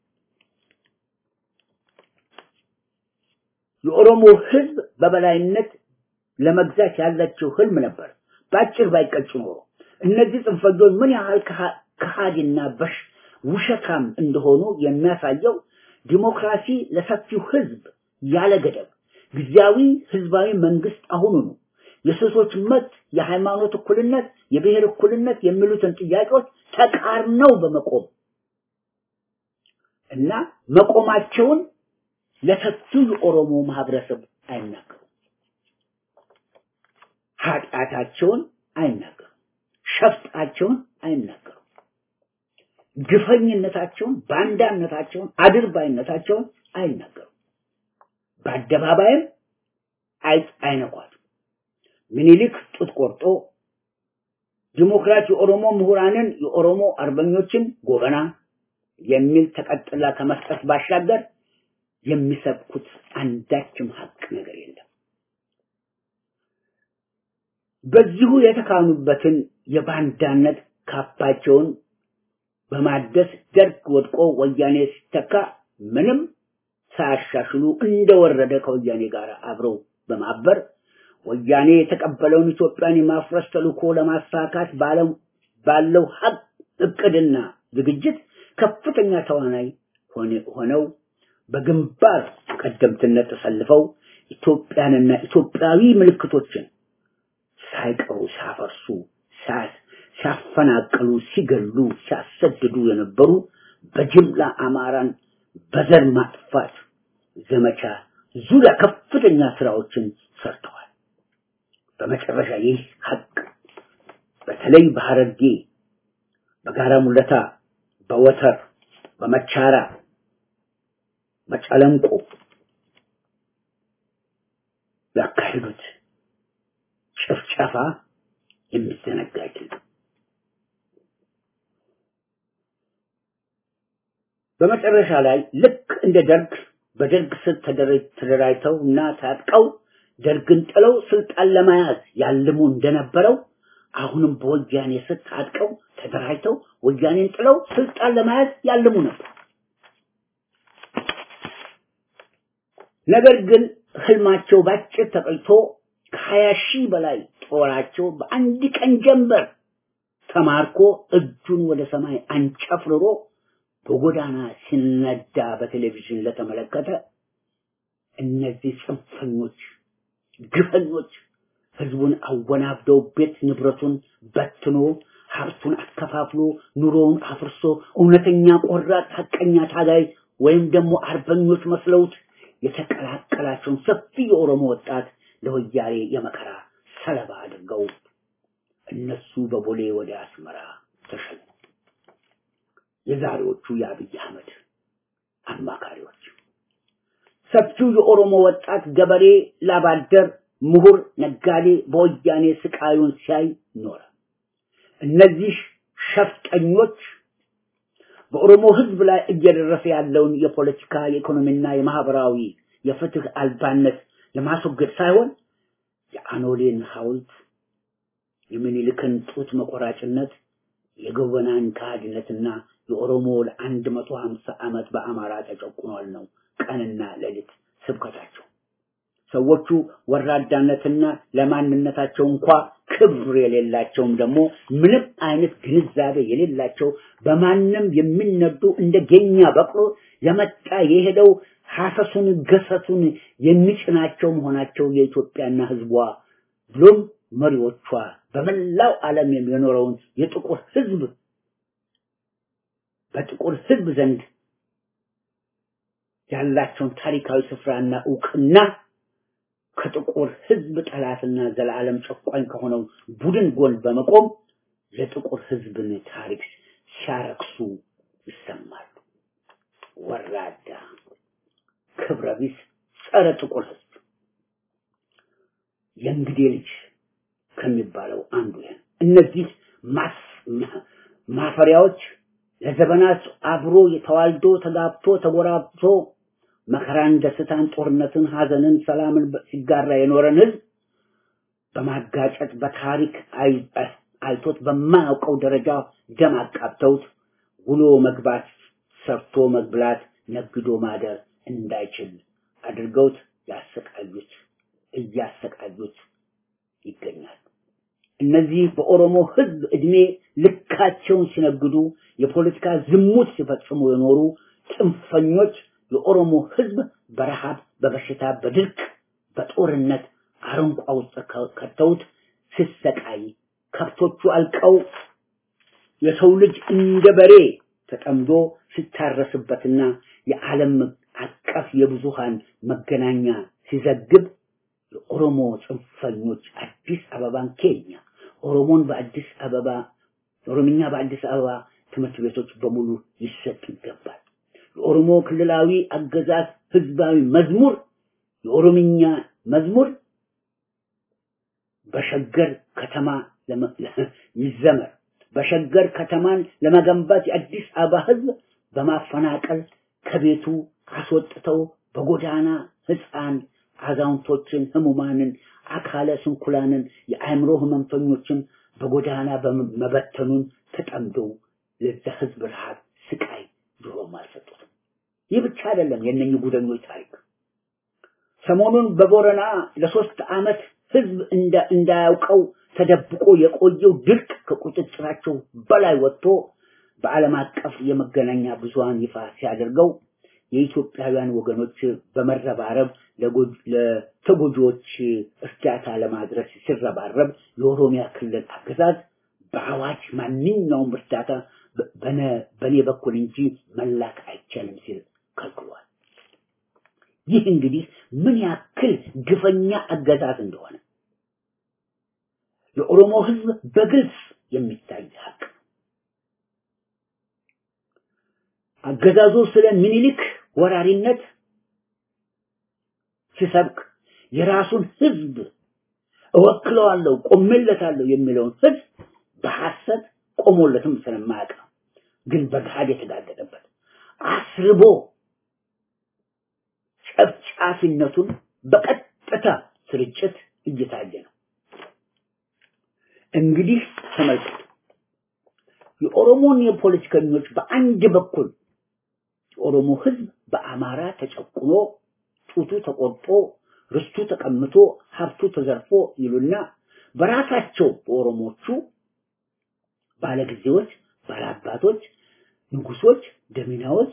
የኦሮሞ ህዝብ በበላይነት ለመግዛት ያላቸው ህልም ነበር። ባጭር ባይቀጭ ኖሮ እነዚህ ጽንፈኞች ምን ያህል ከሃዲና በሽ ውሸታም እንደሆኑ የሚያሳየው ዲሞክራሲ ለሰፊው ህዝብ ያለ ገደብ ጊዜያዊ ህዝባዊ መንግስት አሁኑኑ የሴቶች መብት፣ የሃይማኖት እኩልነት፣ የብሔር እኩልነት የሚሉትን ጥያቄዎች ተቃርነው በመቆም እና መቆማቸውን ለሰፊው የኦሮሞ ማህበረሰብ አይናገሩም። ኃጢአታቸውን አይናገሩም። ሸፍጣቸውን አይናገሩም። ግፈኝነታቸውን፣ ባንዳነታቸውን፣ አድርባይነታቸውን አይናገሩም። በአደባባይም አይነኳትም። ምኒልክ ጡት ቆርጦ ዲሞክራት የኦሮሞ ምሁራንን የኦሮሞ አርበኞችን ጎበና የሚል ተቀጥላ ከመስጠት ባሻገር የሚሰብኩት አንዳችም ሀቅ ነገር የለም። በዚሁ የተካኑበትን የባንዳነት ካባቸውን በማደስ ደርግ ወድቆ ወያኔ ሲተካ ምንም ሳያሻሽሉ እንደወረደ ከወያኔ ጋር አብረው በማበር ወያኔ የተቀበለውን ኢትዮጵያን የማፍረስ ተልእኮ ለማሳካት ባለው ባለው ሀቅ እቅድና ዝግጅት ከፍተኛ ተዋናይ ሆነው በግንባር ቀደምትነት ተሰልፈው ኢትዮጵያንና ኢትዮጵያዊ ምልክቶችን ሳይቀሩ ሲያፈርሱ፣ ሲያፈናቅሉ፣ ሲገሉ፣ ሲያሰድዱ የነበሩ በጅምላ አማራን በዘር ማጥፋት ዘመቻ ዙሪያ ከፍተኛ ስራዎችን ሰርተዋል። በመጨረሻ ይህ ሀቅ በተለይ በሐረርጌ፣ በጋራ ሙለታ፣ በወተር፣ በመቻራ፣ በጨለንቆ ያካሄዱት ጭፍጨፋ የሚዘነጋ አይደለም። በመጨረሻ ላይ ልክ እንደ ደርግ በደርግ ስር ተደራጅተው እና ታጥቀው ደርግን ጥለው ስልጣን ለመያዝ ያልሙ እንደነበረው አሁንም በወያኔ ስር ታጥቀው ተደራጅተው ወያኔን ጥለው ስልጣን ለመያዝ ያልሙ ነበር። ነገር ግን ህልማቸው ባጭር ተቀይቶ ከሀያ ሺህ በላይ ጦራቸው በአንድ ቀን ጀንበር ተማርኮ እጁን ወደ ሰማይ አንጨፍርሮ በጎዳና ሲነዳ በቴሌቪዥን ለተመለከተ እነዚህ ጽንፈኞች፣ ግፈኞች ህዝቡን አወናብደው ቤት ንብረቱን በትኖ ሀብቱን አከፋፍሎ ኑሮውን አፍርሶ እውነተኛ ቆራጥ ሀቀኛ ታጋይ ወይም ደግሞ አርበኞች መስለውት የተቀላቀላቸውን ሰፊ የኦሮሞ ወጣት ለወያኔ የመከራ ሰለባ አድርገው እነሱ በቦሌ ወደ አስመራ ተሸኙ። የዛሬዎቹ የአብይ አህመድ አማካሪዎች ሰፊው የኦሮሞ ወጣት ገበሬ፣ ላባደር፣ ምሁር፣ ነጋዴ በወያኔ ስቃዩን ሲያይ ኖረ። እነዚህ ሸፍጠኞች በኦሮሞ ህዝብ ላይ እየደረሰ ያለውን የፖለቲካ የኢኮኖሚና የማህበራዊ የፍትህ አልባነት ለማስወገድ ሳይሆን የአኖሌን ሐውልት የሚኒልክን ጡት መቆራጭነት የገወናን ከሃዲነትና የኦሮሞ ለአንድ መቶ ሀምሳ ዓመት በአማራ ተጨቁኗል ነው ቀንና ሌሊት ስብከታቸው። ሰዎቹ ወራዳነትና ለማንነታቸው እንኳ ክብር የሌላቸውም ደግሞ ምንም አይነት ግንዛቤ የሌላቸው በማንም የሚነዱ እንደ ጌኛ በቅሎ የመጣ የሄደው ሐሰሱን ገሰሱን የሚጭናቸው መሆናቸው የኢትዮጵያና ህዝቧ ብሎም መሪዎቿ በመላው ዓለም የሚኖረውን የጥቁር ህዝብ በጥቁር ህዝብ ዘንድ ያላቸውን ታሪካዊ ስፍራና እውቅና ከጥቁር ህዝብ ጠላትና ዘላለም ጨቋኝ ከሆነው ቡድን ጎን በመቆም የጥቁር ህዝብን ታሪክ ሲያረክሱ ይሰማሉ። ወራዳ፣ ክብረ ቢስ፣ ጸረ ጥቁር ህዝብ የእንግዴ ልጅ ከሚባለው አንዱ ይሄን እነዚህ ማፈሪያዎች ለዘመናት አብሮ ተዋልዶ ተጋብቶ ተጎራብቶ መከራን፣ ደስታን፣ ጦርነትን፣ ሀዘንን፣ ሰላምን ሲጋራ የኖረን ህዝብ በማጋጨት በታሪክ አይቶት በማያውቀው ደረጃ ደም አቃብተውት ውሎ መግባት፣ ሰርቶ መብላት፣ ነግዶ ማደር እንዳይችል አድርገውት ያሰቃዩት እያሰቃዩት ይገኛሉ። እነዚህ በኦሮሞ ህዝብ እድሜ ልካቸውን ሲነግዱ የፖለቲካ ዝሙት ሲፈጽሙ የኖሩ ጽንፈኞች የኦሮሞ ህዝብ በረሃብ፣ በበሽታ፣ በድርቅ፣ በጦርነት አረንቋ ውስጥ ከተውት ሲሰቃይ ከብቶቹ አልቀው የሰው ልጅ እንደ በሬ ተጠምዶ ሲታረስበትና የዓለም አቀፍ የብዙሃን መገናኛ ሲዘግብ የኦሮሞ ጽንፈኞች አዲስ አበባን ኬኛ ኦሮሞን በአዲስ አበባ ኦሮምኛ በአዲስ አበባ ትምህርት ቤቶች በሙሉ ሊሰጥ ይገባል። የኦሮሞ ክልላዊ አገዛዝ ህዝባዊ መዝሙር የኦሮምኛ መዝሙር በሸገር ከተማ ይዘመር። በሸገር ከተማን ለመገንባት የአዲስ አበባ ህዝብ በማፈናቀል ከቤቱ አስወጥተው በጎዳና ህፃን አዛውንቶችን፣ ህሙማንን፣ አካለ ስንኩላንን፣ የአእምሮ ህመምተኞችን በጎዳና በመበተኑን ተጠምደው ለዛ ህዝብ ረሃብ፣ ስቃይ ድሮም አልሰጡትም። ይህ ብቻ አይደለም የእነኝህ ጉደኞች ታሪክ። ሰሞኑን በቦረና ለሶስት ዓመት ህዝብ እንዳያውቀው ተደብቆ የቆየው ድርቅ ከቁጥጥራቸው በላይ ወጥቶ በዓለም አቀፍ የመገናኛ ብዙሃን ይፋ ሲያደርገው የኢትዮጵያውያን ወገኖች በመረባረብ ለተጎጂዎች እርዳታ ለማድረስ ሲረባረብ የኦሮሚያ ክልል አገዛዝ በአዋጅ ማንኛውም እርዳታ በእኔ በኩል እንጂ መላክ አይቻልም ሲል ከልክሏል። ይህ እንግዲህ ምን ያክል ግፈኛ አገዛዝ እንደሆነ የኦሮሞ ህዝብ በግልጽ የሚታይ ሀቅ ነው። አገዛዙ ስለ ሚኒሊክ ወራሪነት ሲሰብክ የራሱን ህዝብ እወክለዋለሁ፣ ቆሜለታለሁ የሚለውን ህዝብ በሐሰት ቆሞለትም ስለማያውቅ ነው። ግን በገሃድ የተጋለጠበት አስርቦ ጨፍጫፊነቱን በቀጥታ ስርጭት እየታየ ነው። እንግዲህ ተመልከቱ። የኦሮሞን የፖለቲከኞች በአንድ በኩል የኦሮሞ ህዝብ በአማራ ተጨቁኖ ጡቱ ተቆርጦ ርስቱ ተቀምቶ ሀብቱ ተዘርፎ ይሉና በራሳቸው በኦሮሞቹ ባለጊዜዎች፣ ባለአባቶች፣ ንጉሶች፣ ደሚናዎች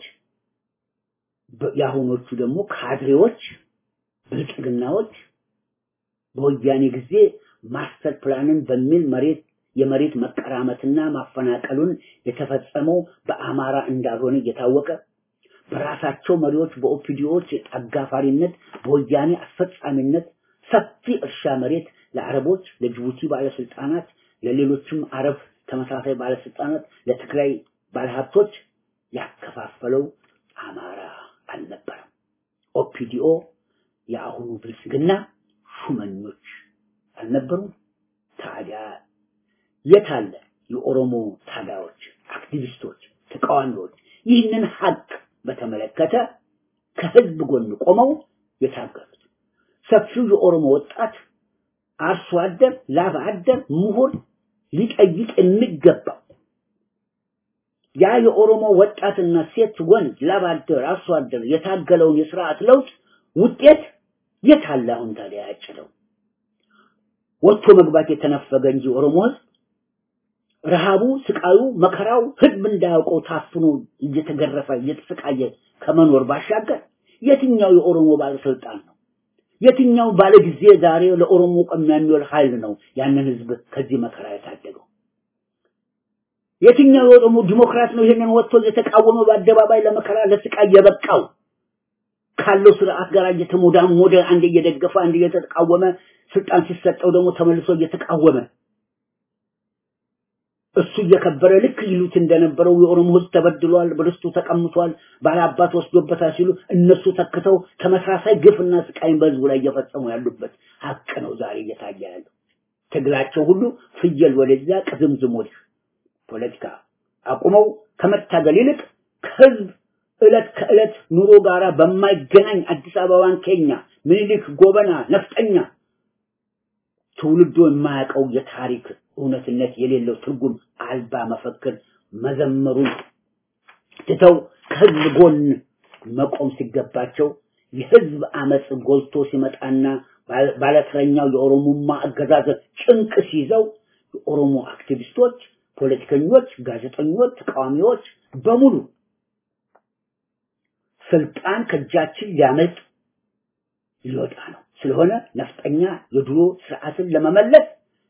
የአሁኖቹ ደግሞ ካድሬዎች፣ ብልጽግናዎች በወያኔ ጊዜ ማስተር ፕላንን በሚል መሬት የመሬት መቀራመትና ማፈናቀሉን የተፈጸመው በአማራ እንዳልሆነ እየታወቀ በራሳቸው መሪዎች በኦፒዲዎች አጋፋሪነት በወያኔ አስፈጻሚነት ሰፊ እርሻ መሬት ለአረቦች፣ ለጅቡቲ ባለስልጣናት፣ ለሌሎችም አረብ ተመሳሳይ ባለስልጣናት፣ ለትግራይ ባለሀብቶች ያከፋፈለው አማራ አልነበረም። ኦፒዲኦ የአሁኑ ብልጽግና ሹመኞች አልነበሩም። ታዲያ የታለ የኦሮሞ ታጋዮች፣ አክቲቪስቶች፣ ተቃዋሚዎች ይህንን ሀቅ በተመለከተ ከህዝብ ጎን ቆመው የታገሉት? ሰፊው የኦሮሞ ወጣት አርሶ አደር፣ ላብ አደር፣ ምሁር ሊጠይቅ የሚገባው ያ የኦሮሞ ወጣትና ሴት፣ ወንድ፣ ላብ አደር፣ አርሶ አደር የታገለውን የስርዓት ለውጥ ውጤት የት አለ አሁን ታዲያ ያጭለው? ወጥቶ መግባት የተነፈገ እንጂ ኦሮሞ ህዝብ ረሃቡ፣ ስቃዩ፣ መከራው ህዝብ እንዳያውቀው ታፍኖ እየተገረፈ እየተሰቃየ ከመኖር ባሻገር የትኛው የኦሮሞ ባለስልጣን ነው? የትኛው ባለጊዜ ዛሬ ለኦሮሞ ቆሚያ የሚውል ኃይል ነው ያንን ህዝብ ከዚህ መከራ የታደገው? የትኛው የኦሮሞ ዲሞክራት ነው ይሄንን ወጥቶ እየተቃወመ በአደባባይ ለመከራ ለስቃይ የበቃው? ካለው ስርዓት ጋር እየተሞዳሞደ አንድ እየደገፈ አንድ እየተቃወመ ስልጣን ሲሰጠው ደግሞ ተመልሶ እየተቃወመ እሱ እየከበረ ልክ ይሉት እንደነበረው የኦሮሞ ህዝብ ተበድሏል፣ በርስቱ ተቀምቷል፣ ባላባት ወስዶበታል ሲሉ እነሱ ተክተው ተመሳሳይ ግፍና ስቃይን በህዝቡ ላይ እየፈጸሙ ያሉበት ሀቅ ነው ዛሬ እየታየ ያለው። ትግላቸው ሁሉ ፍየል ወደዚያ ቅዝምዝም ወዲህ ፖለቲካ አቁመው ከመታገል ይልቅ ከህዝብ እለት ከእለት ኑሮ ጋራ በማይገናኝ አዲስ አበባን ኬኛ ምኒልክ ጎበና ነፍጠኛ ትውልዶ የማያውቀው የታሪክ እውነትነት የሌለው ትርጉም አልባ መፈክር መዘመሩን ትተው ከህዝብ ጎን መቆም ሲገባቸው የህዝብ አመፅ ጎልቶ ሲመጣና ባለተረኛው የኦሮሞማ አገዛዝ ጭንቅ ሲይዘው የኦሮሞ አክቲቪስቶች፣ ፖለቲከኞች፣ ጋዜጠኞች፣ ተቃዋሚዎች በሙሉ ስልጣን ከእጃችን ሊያመልጥ ሊወጣ ነው። ስለሆነ ነፍጠኛ የድሮ ስርዓትን ለመመለስ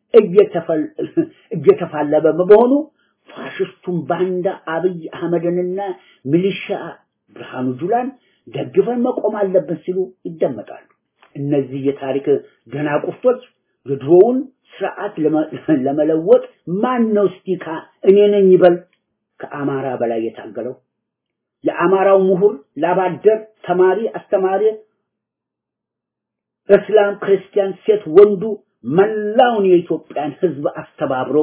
እየተፋለመ በመሆኑ ፋሽስቱን ባንዳ አብይ አህመድንና ሚሊሻ ብርሃኑ ጁላን ደግፈን መቆም አለብን ሲሉ ይደመጣሉ። እነዚህ የታሪክ ደናቁርቶች የድሮውን ስርዓት ለመለወጥ ማን ነው እስቲ እኔ ነኝ ይበል ከአማራ በላይ የታገለው? የአማራው ምሁር፣ ላባደር፣ ተማሪ፣ አስተማሪ፣ እስላም፣ ክርስቲያን፣ ሴት፣ ወንዱ መላውን የኢትዮጵያን ህዝብ አስተባብሮ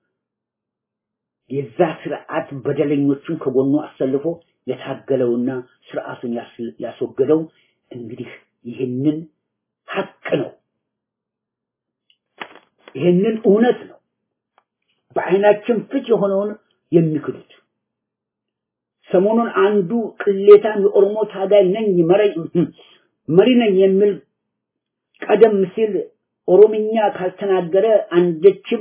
የዛ ስርዓት በደለኞቹን ከጎኑ አሰልፎ የታገለውና ስርዓቱን ያስወገደው እንግዲህ ይህንን ሀቅ ነው። ይህንን እውነት ነው። በአይናችን ፊት የሆነውን የሚክዱት ሰሞኑን አንዱ ቅሌታም የኦሮሞ ታጋይ ነኝ መሪ ነኝ የሚል ቀደም ሲል ኦሮምኛ ካልተናገረ አንደችም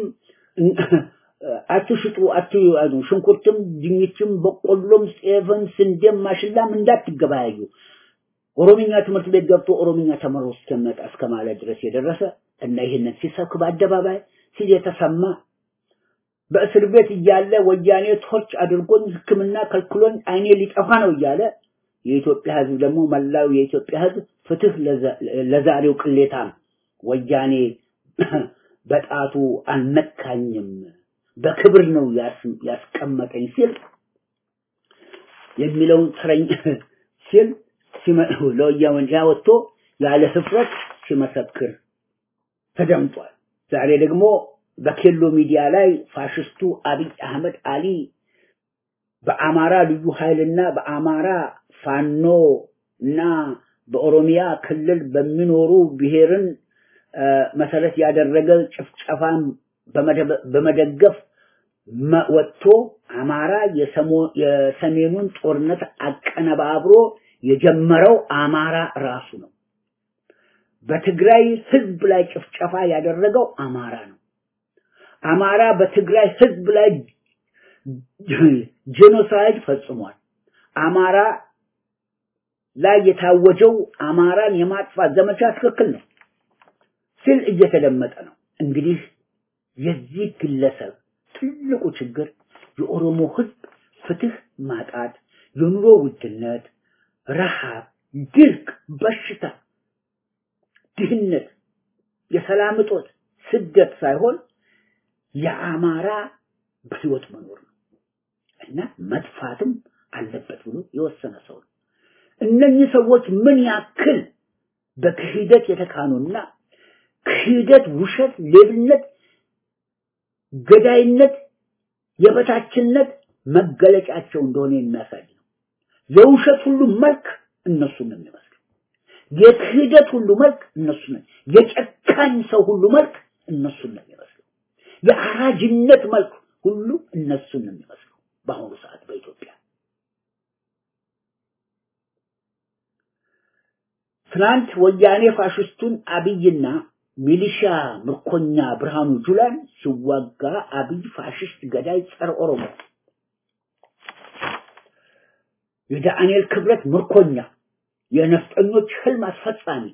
አትሽጡ አትያዙ፣ ሽንኩርትም፣ ድንችም፣ በቆሎም፣ ጤፍም፣ ስንዴም፣ ማሽላም እንዳትገበያዩ ኦሮምኛ ትምህርት ቤት ገብቶ ኦሮምኛ ተምሮ እስከመጣ እስከ ማለት ድረስ የደረሰ እና ይህንን ሲሰብክ በአደባባይ ሲል የተሰማ በእስር ቤት እያለ ወያኔ ቶርች አድርጎኝ ሕክምና ከልክሎኝ አይኔ ሊጠፋ ነው እያለ የኢትዮጵያ ሕዝብ ደግሞ መላው የኢትዮጵያ ሕዝብ ፍትህ ለዛሬው ቅሌታም ወያኔ በጣቱ አልነካኝም በክብር ነው ያስቀመጠኝ ሲል የሚለውን ተረኝ ሲል ለወያኔ ወጥቶ ያለ ህፍረት ሲመሰክር ተደምጧል። ዛሬ ደግሞ በኬሎ ሚዲያ ላይ ፋሽስቱ አብይ አህመድ አሊ በአማራ ልዩ ኃይልና በአማራ ፋኖ እና በኦሮሚያ ክልል በሚኖሩ ብሔርን መሰረት ያደረገ ጭፍጨፋን በመደገፍ ወጥቶ አማራ የሰሜኑን ጦርነት አቀነባብሮ የጀመረው አማራ ራሱ ነው። በትግራይ ህዝብ ላይ ጭፍጨፋ ያደረገው አማራ ነው። አማራ በትግራይ ህዝብ ላይ ጄኖሳይድ ፈጽሟል። አማራ ላይ የታወጀው አማራን የማጥፋት ዘመቻ ትክክል ነው ሲል እየተደመጠ ነው። እንግዲህ የዚህ ግለሰብ ትልቁ ችግር የኦሮሞ ህዝብ ፍትህ ማጣት፣ የኑሮ ውድነት፣ ረሃብ፣ ድርቅ፣ በሽታ፣ ድህነት፣ የሰላም እጦት፣ ስደት ሳይሆን የአማራ በህይወት መኖር ነው እና መጥፋትም አለበት ብሎ የወሰነ ሰው ነው። እነኚህ ሰዎች ምን ያክል በክህደት የተካኑና ክህደት፣ ውሸት፣ ሌብነት፣ ገዳይነት፣ የበታችነት መገለጫቸው እንደሆነ የሚያሳይ ነው። የውሸት ሁሉ መልክ እነሱን ነው የሚመስለው። የክህደት ሁሉ መልክ እነሱን ነው። የጨካኝ ሰው ሁሉ መልክ እነሱን ነው የሚመስለው። የአራጅነት መልክ ሁሉ እነሱን ነው የሚመስለው በአሁኑ ሰዓት በኢትዮጵያ ትናንት ወያኔ ፋሽስቱን አብይና ሚሊሻ ምርኮኛ ብርሃኑ ጁላን ሲዋጋ አብይ ፋሽስት ገዳይ ጸረ ኦሮሞ የዳንኤል ክብረት ምርኮኛ የነፍጠኞች ህልም አስፈጻሚ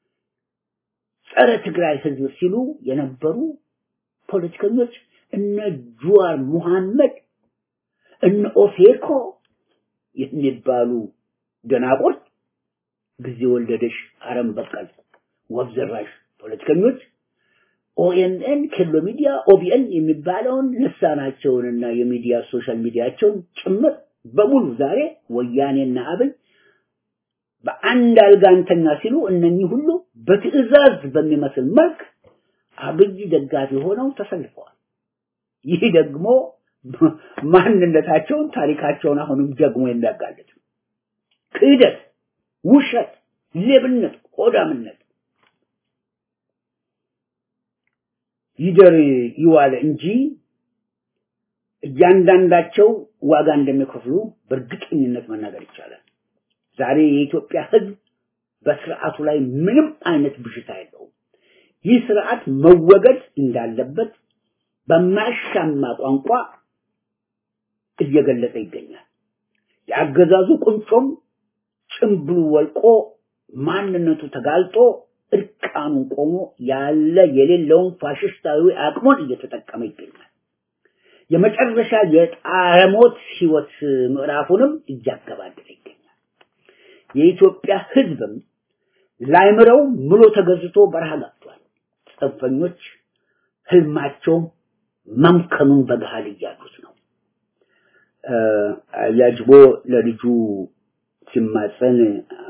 ጸረ ትግራይ ህዝብ ሲሉ የነበሩ ፖለቲከኞች እነ ጁዋር ሙሐመድ እነ ኦፌኮ የሚባሉ ደናቁርት ጊዜ ወለደሽ አረም በቀል ወፍ ዘራሽ ፖለቲከኞች ኦኤንኤን፣ ኬሎ ሚዲያ፣ ኦቢኤን የሚባለውን ልሳናቸውንና የሚዲያ ሶሻል ሚዲያቸውን ጭምር በሙሉ ዛሬ ወያኔና አብይ በአንድ አልጋ እንተኛ ሲሉ እነኚህ ሁሉ በትዕዛዝ በሚመስል መልክ አብይ ደጋፊ ሆነው ተሰልፈዋል። ይህ ደግሞ ማንነታቸውን ታሪካቸውን አሁንም ደግሞ የሚያጋልጥ ነው። ክህደት፣ ውሸት፣ ሌብነት፣ ሆዳምነት ይደር ይዋለ እንጂ እያንዳንዳቸው ዋጋ እንደሚከፍሉ በእርግጠኝነት መናገር ይቻላል። ዛሬ የኢትዮጵያ ሕዝብ በስርዓቱ ላይ ምንም አይነት ብዥታ የለውም። ይህ ስርዓት መወገድ እንዳለበት በማያሻማ ቋንቋ እየገለጸ ይገኛል። የአገዛዙ ቁንጮም ጭምብሉ ወልቆ ማንነቱ ተጋልጦ እርቃኑን ቆሞ ያለ የሌለውን ፋሽስታዊ አቅሙን እየተጠቀመ ይገኛል። የመጨረሻ የጣረሞት ህይወት ምዕራፉንም እያገባደደ ይገኛል። የኢትዮጵያ ህዝብም ላይምረው ምሎ ተገዝቶ በረሃ ገብቷል። ጽንፈኞች ህልማቸው መምከኑን በገሃድ እያሉት ነው። ያጅቦ ለልጁ ሲማጸን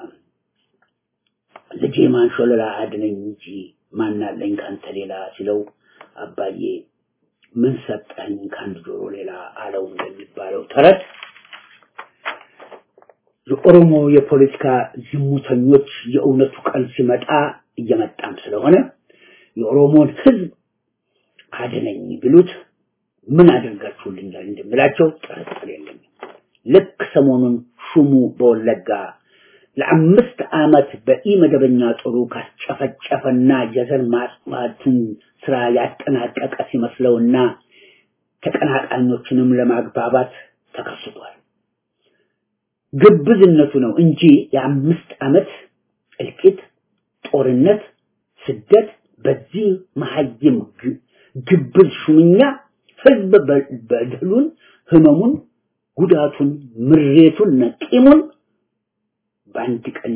ልጄ ማንሾለላ አድነኝ እንጂ ማናለኝ ካንተ ሌላ ሲለው አባዬ ምን ሰጠኝ ከአንድ ጆሮ ሌላ አለው እንደሚባለው ተረት የኦሮሞ የፖለቲካ ዝሙተኞች የእውነቱ ቀን ሲመጣ እየመጣም ስለሆነ የኦሮሞን ህዝብ አድነኝ ቢሉት ምን አድርጋችሁልኛል እንደምላቸው ጥርጥር የለኝም። ልክ ሰሞኑን ሹሙ በወለጋ ለአምስት ዓመት በኢመደበኛ ጦሩ ካስጨፈጨፈና የዘር ማጥፋትን ስራ ያጠናቀቀ ሲመስለውና ተቀናቃኞችንም ለማግባባት ተከስቷል። ግብዝነቱ ነው እንጂ የአምስት ዓመት እልቂት፣ ጦርነት፣ ስደት በዚህ መሀይም ግብዝ ሹምኛ ህዝብ በደሉን፣ ህመሙን፣ ጉዳቱን፣ ምሬቱን፣ ነቂሙን በአንድ ቀን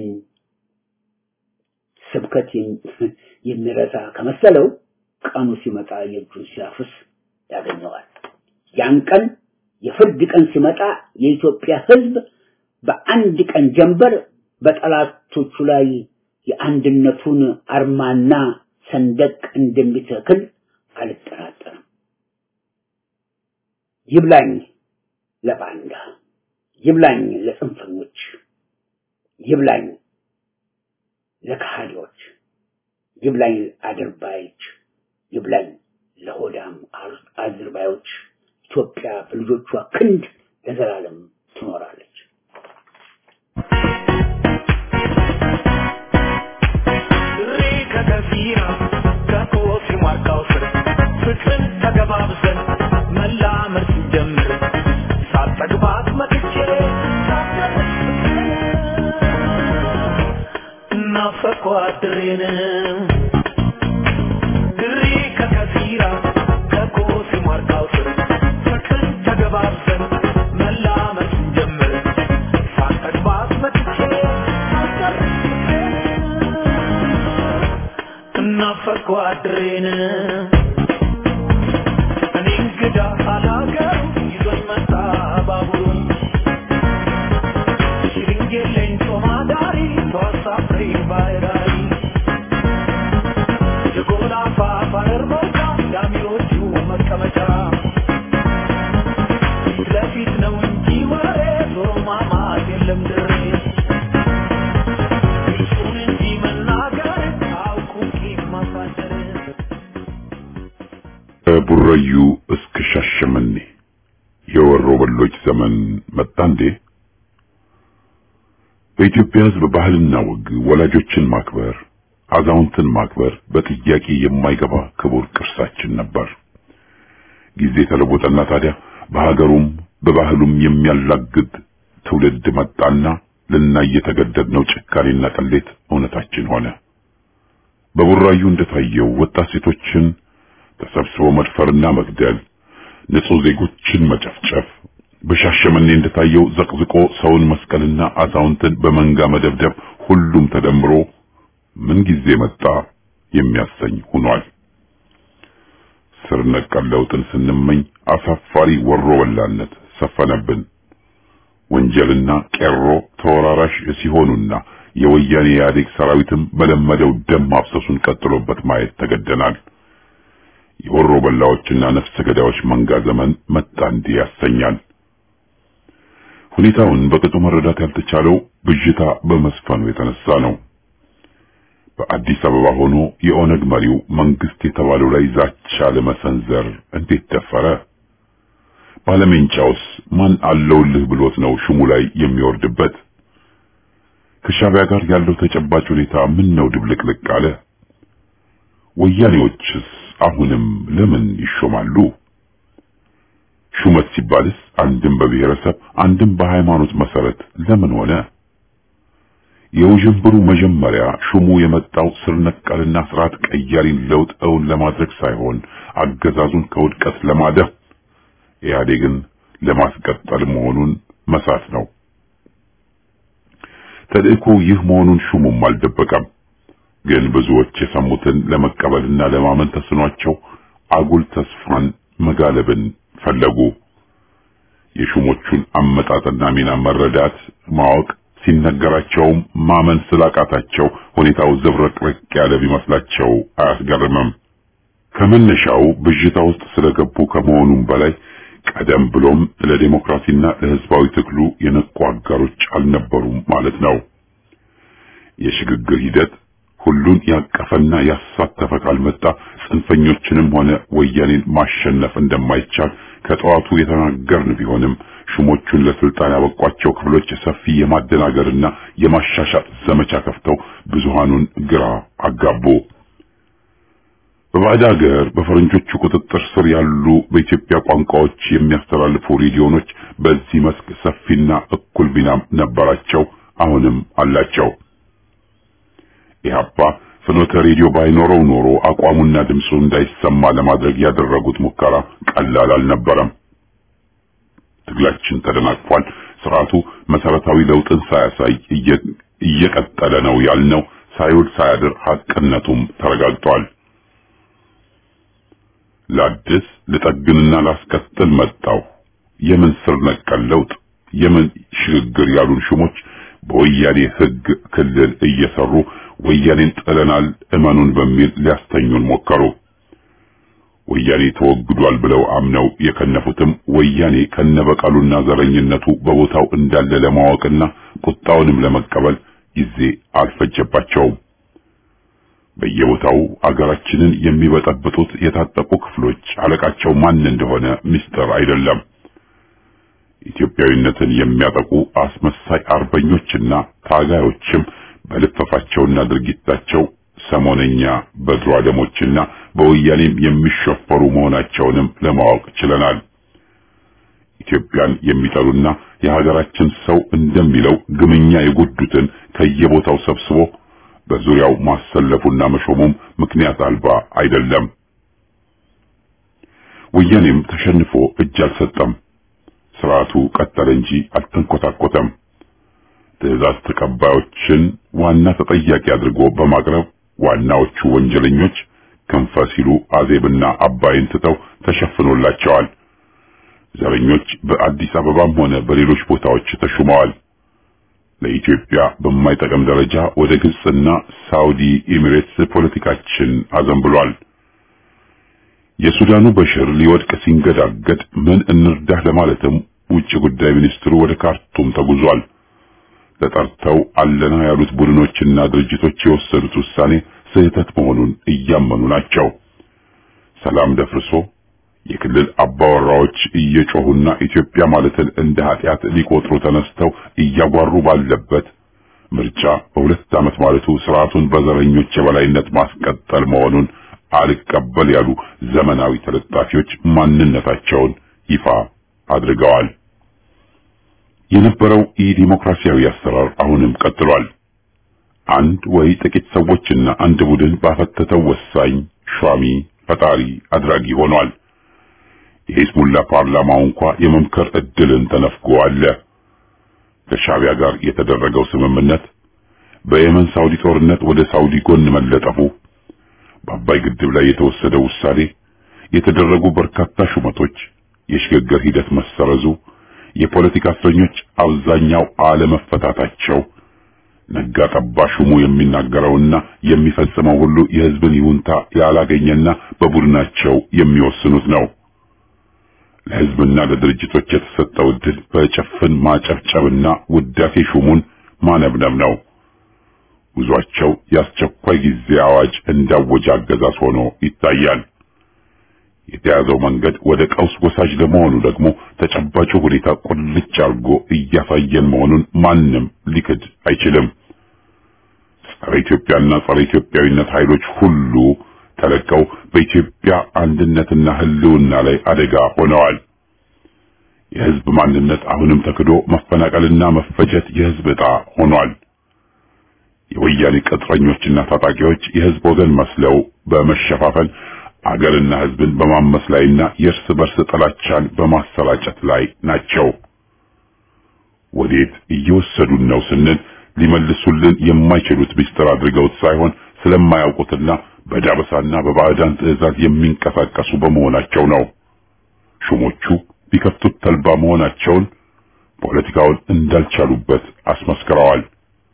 ስብከት የሚረሳ ከመሰለው ቀኑ ሲመጣ የእጁን ሲያፍስ ያገኘዋል። ያን ቀን የፍርድ ቀን ሲመጣ የኢትዮጵያ ህዝብ በአንድ ቀን ጀንበር በጠላቶቹ ላይ የአንድነቱን አርማና ሰንደቅ እንደሚተክል አልጠራጠርም። ይብላኝ ለባንዳ፣ ይብላኝ ለጽንፈኞች፣ ይብላኝ ለከሃዲዎች፣ ይብላኝ አድርባዮች፣ ይብላኝ ለሆዳም አዝርባዮች። ኢትዮጵያ በልጆቿ ክንድ ለዘላለም ትኖራለች። ከከፊራ ከኮሲ ማርካው ስር ፍቅርን ተገባብሰን መላመድ ስንጀምር ሳጠግባት መጥቼ ሳደርስ እናፈኳ ድሬን ድሬ ከከፊራ ከኮሲ ማርካው ስር ፍቅርን ተገባብሰን መላመድ ስንጀምር ሳጠግባት መጥቼ ሳደርስ እናፈኳ ድሬን እኔ እንግዳ አላገሩ ይዞኝ መጣ ባቡሩ ሽርንጌሌን ጮማ ዳሪ ተዋሳፍሬ ባይራሪ የጎላ ፋፋረር መውጫ ዳሚዎቹ መቀመጫ ፊት ለፊት ነው እንጂ ወሬ ዞሮ ማማት የለም ድሬ እሱን እንጂ መናገር አውቁ ቂም ማሳደር ከቡረዩ እስከ ሻሸመኔ የወሮ በሎች ዘመን መጣ እንዴ? በኢትዮጵያ ሕዝብ ባህልና ወግ ወላጆችን ማክበር፣ አዛውንትን ማክበር በጥያቄ የማይገባ ክቡር ቅርሳችን ነበር። ጊዜ ተለወጠና ታዲያ በሀገሩም በባህሉም የሚያላግድ ትውልድ መጣና ልናይ የተገደድነው ጭካኔና ቅሌት እውነታችን ሆነ። በቡራዩ እንደታየው ወጣት ሴቶችን ተሰብስቦ መድፈርና መግደል፣ ንጹህ ዜጎችን መጨፍጨፍ፣ በሻሸመኔ እንደታየው ዘቅዝቆ ሰውን መስቀልና አዛውንትን በመንጋ መደብደብ፣ ሁሉም ተደምሮ ምን ጊዜ መጣ የሚያሰኝ ሆኗል። ስር ነቀል ለውጥን ስንመኝ አሳፋሪ ወሮ በላነት ሰፈነብን። ወንጀልና ቄሮ ተወራራሽ ሲሆኑና የወያኔ ኢህአዴግ ሰራዊትም በለመደው ደም ማፍሰሱን ቀጥሎበት ማየት ተገደናል። የወሮ በላዎችና ነፍሰ ገዳዮች መንጋ ዘመን መጣ እንዲህ ያሰኛል። ሁኔታውን በቅጡ መረዳት ያልተቻለው ብዥታ በመስፈኑ የተነሳ ነው። በአዲስ አበባ ሆኖ የኦነግ መሪው መንግስት የተባለው ላይ ዛቻ ለመሰንዘር እንዴት ደፈረ? ባለሜንጫውስ ማን አለውልህ ብሎት ነው ሹሙ ላይ የሚወርድበት? ከሻቢያ ጋር ያለው ተጨባጭ ሁኔታ ምን ነው ድብልቅልቅ አለ? ወያኔዎችስ አሁንም ለምን ይሾማሉ? ሹመት ሲባልስ አንድም በብሔረሰብ አንድም በሃይማኖት መሰረት ለምን ሆነ? የውዥንብሩ መጀመሪያ ሹሙ የመጣው ስር ነቀልና ስርዓት ቀያሪን ለውጥ እውን ለማድረግ ሳይሆን አገዛዙን ከውድቀት ለማደፍ ኢህአዴግን ለማስቀጠል መሆኑን መሳት ነው። ተልእኮ ይህ መሆኑን ሹሙም አልደበቀም። ግን ብዙዎች የሰሙትን ለመቀበልና ለማመን ተስኗቸው አጉል ተስፋን መጋለብን ፈለጉ። የሹሞቹን አመጣጥና ሚና መረዳት ማወቅ ሲነገራቸውም ማመን ስላቃታቸው ሁኔታው ዝብርቅርቅ ያለ ቢመስላቸው አያስገርምም። ከመነሻው ብዥታ ውስጥ ስለገቡ ከመሆኑም በላይ ቀደም ብሎም ለዲሞክራሲና ለሕዝባዊ ትግሉ የነቁ አጋሮች አልነበሩም ማለት ነው። የሽግግር ሂደት ሁሉን ያቀፈና ያሳተፈ ካልመጣ ጽንፈኞችንም ሆነ ወያኔን ማሸነፍ እንደማይቻል ከጠዋቱ የተናገርን ቢሆንም ሹሞቹን ለስልጣን ያበቋቸው ክፍሎች ሰፊ የማደናገርና የማሻሻጥ ዘመቻ ከፍተው ብዙሃኑን ግራ አጋቡ። በባዕድ ሀገር በፈረንጆቹ ቁጥጥር ስር ያሉ በኢትዮጵያ ቋንቋዎች የሚያስተላልፉ ሬዲዮኖች በዚህ መስክ ሰፊና እኩል ሚናም ነበራቸው፣ አሁንም አላቸው። ኢህአፓ ፍኖተ ሬዲዮ ባይኖረው ኖሮ አቋሙና ድምፁ እንዳይሰማ ለማድረግ ያደረጉት ሙከራ ቀላል አልነበረም። ትግላችን ተደናቅፏል፣ ስርዓቱ መሰረታዊ ለውጥን ሳያሳይ እየቀጠለ ነው ያልነው ሳይውል ሳያድር ሐቅነቱም ተረጋግጧል። ላድስ ልጠግንና ላስቀጥል መጣው የምን ስር ነቀል ለውጥ የምን ሽግግር ያሉን ሹሞች በወያኔ ሕግ ክልል እየሰሩ ወያኔን ጥለናል እመኑን በሚል ሊያስተኙን ሞከሩ። ወያኔ ተወግዷል ብለው አምነው የከነፉትም ወያኔ ከነበቀሉና ዘረኝነቱ በቦታው እንዳለ ለማወቅና ቁጣውንም ለመቀበል ጊዜ አልፈጀባቸውም። በየቦታው አገራችንን የሚበጠብጡት የታጠቁ ክፍሎች አለቃቸው ማን እንደሆነ ምስጢር አይደለም። ኢትዮጵያዊነትን የሚያጠቁ አስመሳይ አርበኞችና ታጋዮችም በልፈፋቸውና ድርጊታቸው ሰሞነኛ በድሮ አደሞችና በወያኔም የሚሸፈሩ መሆናቸውንም ለማወቅ ችለናል። ኢትዮጵያን የሚጠሉና የሀገራችን ሰው እንደሚለው ግምኛ የጎዱትን ከየቦታው ሰብስቦ በዙሪያው ማሰለፉና መሾሙም ምክንያት አልባ አይደለም። ወያኔም ተሸንፎ እጅ አልሰጠም። ስርዓቱ ቀጠለ እንጂ አልተንኮታኮተም። ትዕዛዝ ተቀባዮችን ዋና ተጠያቂ አድርጎ በማቅረብ ዋናዎቹ ወንጀለኞች ክንፈ ሲሉ አዜብና አባይን ትተው ተሸፍኖላቸዋል። ዘረኞች በአዲስ አበባም ሆነ በሌሎች ቦታዎች ተሹመዋል። ለኢትዮጵያ በማይጠቅም ደረጃ ወደ ግብጽና ሳውዲ ኤሚሬትስ ፖለቲካችን አዘንብሏል። የሱዳኑ በሽር ሊወድቅ ሲንገዳገድ ምን እንርዳህ ለማለትም ውጭ ጉዳይ ሚኒስትሩ ወደ ካርቱም ተጉዟል። ተጠርተው አለና ያሉት ቡድኖችና ድርጅቶች የወሰዱት ውሳኔ ስህተት መሆኑን እያመኑ ናቸው። ሰላም ደፍርሶ የክልል አባወራዎች እየጮሁና ኢትዮጵያ ማለትን እንደ ኃጢአት ሊቆጥሩ ተነስተው እያጓሩ ባለበት ምርጫ በሁለት ዓመት ማለቱ ስርዓቱን በዘረኞች የበላይነት ማስቀጠል መሆኑን አልቀበል ያሉ ዘመናዊ ተለጣፊዎች ማንነታቸውን ይፋ አድርገዋል። የነበረው ኢዲሞክራሲያዊ አሰራር አሁንም ቀጥሏል። አንድ ወይ ጥቂት ሰዎችና አንድ ቡድን ባፈተተው ወሳኝ ሿሚ ፈጣሪ አድራጊ ሆኗል። የሂዝቡላ ፓርላማው እንኳ የመምከር እድልን ተነፍጎ አለ። ከሻቢያ ጋር የተደረገው ስምምነት፣ በየመን ሳውዲ ጦርነት ወደ ሳውዲ ጎን መለጠፉ፣ በአባይ ግድብ ላይ የተወሰደው ውሳኔ፣ የተደረጉ በርካታ ሹመቶች፣ የሽግግር ሂደት መሰረዙ፣ የፖለቲካ እስረኞች አብዛኛው አለመፈታታቸው፣ ነጋ ጠባ ሹሙ የሚናገረውና የሚፈጽመው ሁሉ የሕዝብን ይሁንታ ያላገኘና በቡድናቸው የሚወስኑት ነው። ለሕዝብና ለድርጅቶች የተሰጠው ዕድል በጭፍን ማጨብጨብና ውዳሴ ሹሙን ማነብነብ ነው። ጉዟቸው የአስቸኳይ ጊዜ አዋጅ እንዳወጀ አገዛዝ ሆኖ ይታያል። የተያዘው መንገድ ወደ ቀውስ ወሳጅ ለመሆኑ ደግሞ ተጨባጩ ሁኔታ ቁልጭ አድርጎ እያሳየን መሆኑን ማንም ሊክድ አይችልም። ጸረ ኢትዮጵያና ጸረ ኢትዮጵያዊነት ኃይሎች ሁሉ ተለቀው በኢትዮጵያ አንድነትና ሕልውና ላይ አደጋ ሆነዋል። የሕዝብ ማንነት አሁንም ተክዶ መፈናቀልና መፈጀት የሕዝብ ዕጣ ሆኗል። የወያኔ ቅጥረኞችና ታጣቂዎች የህዝብ ወገን መስለው በመሸፋፈን አገርና ህዝብን በማመስ ላይና የእርስ በርስ ጥላቻን በማሰራጨት ላይ ናቸው። ወዴት እየወሰዱን ነው ስንል ሊመልሱልን የማይችሉት ምስጢር አድርገውት ሳይሆን ስለማያውቁትና በዳበሳና በባዕዳን ትዕዛዝ የሚንቀሳቀሱ በመሆናቸው ነው። ሹሞቹ ቢከፍቱት ተልባ መሆናቸውን ፖለቲካውን እንዳልቻሉበት አስመስክረዋል።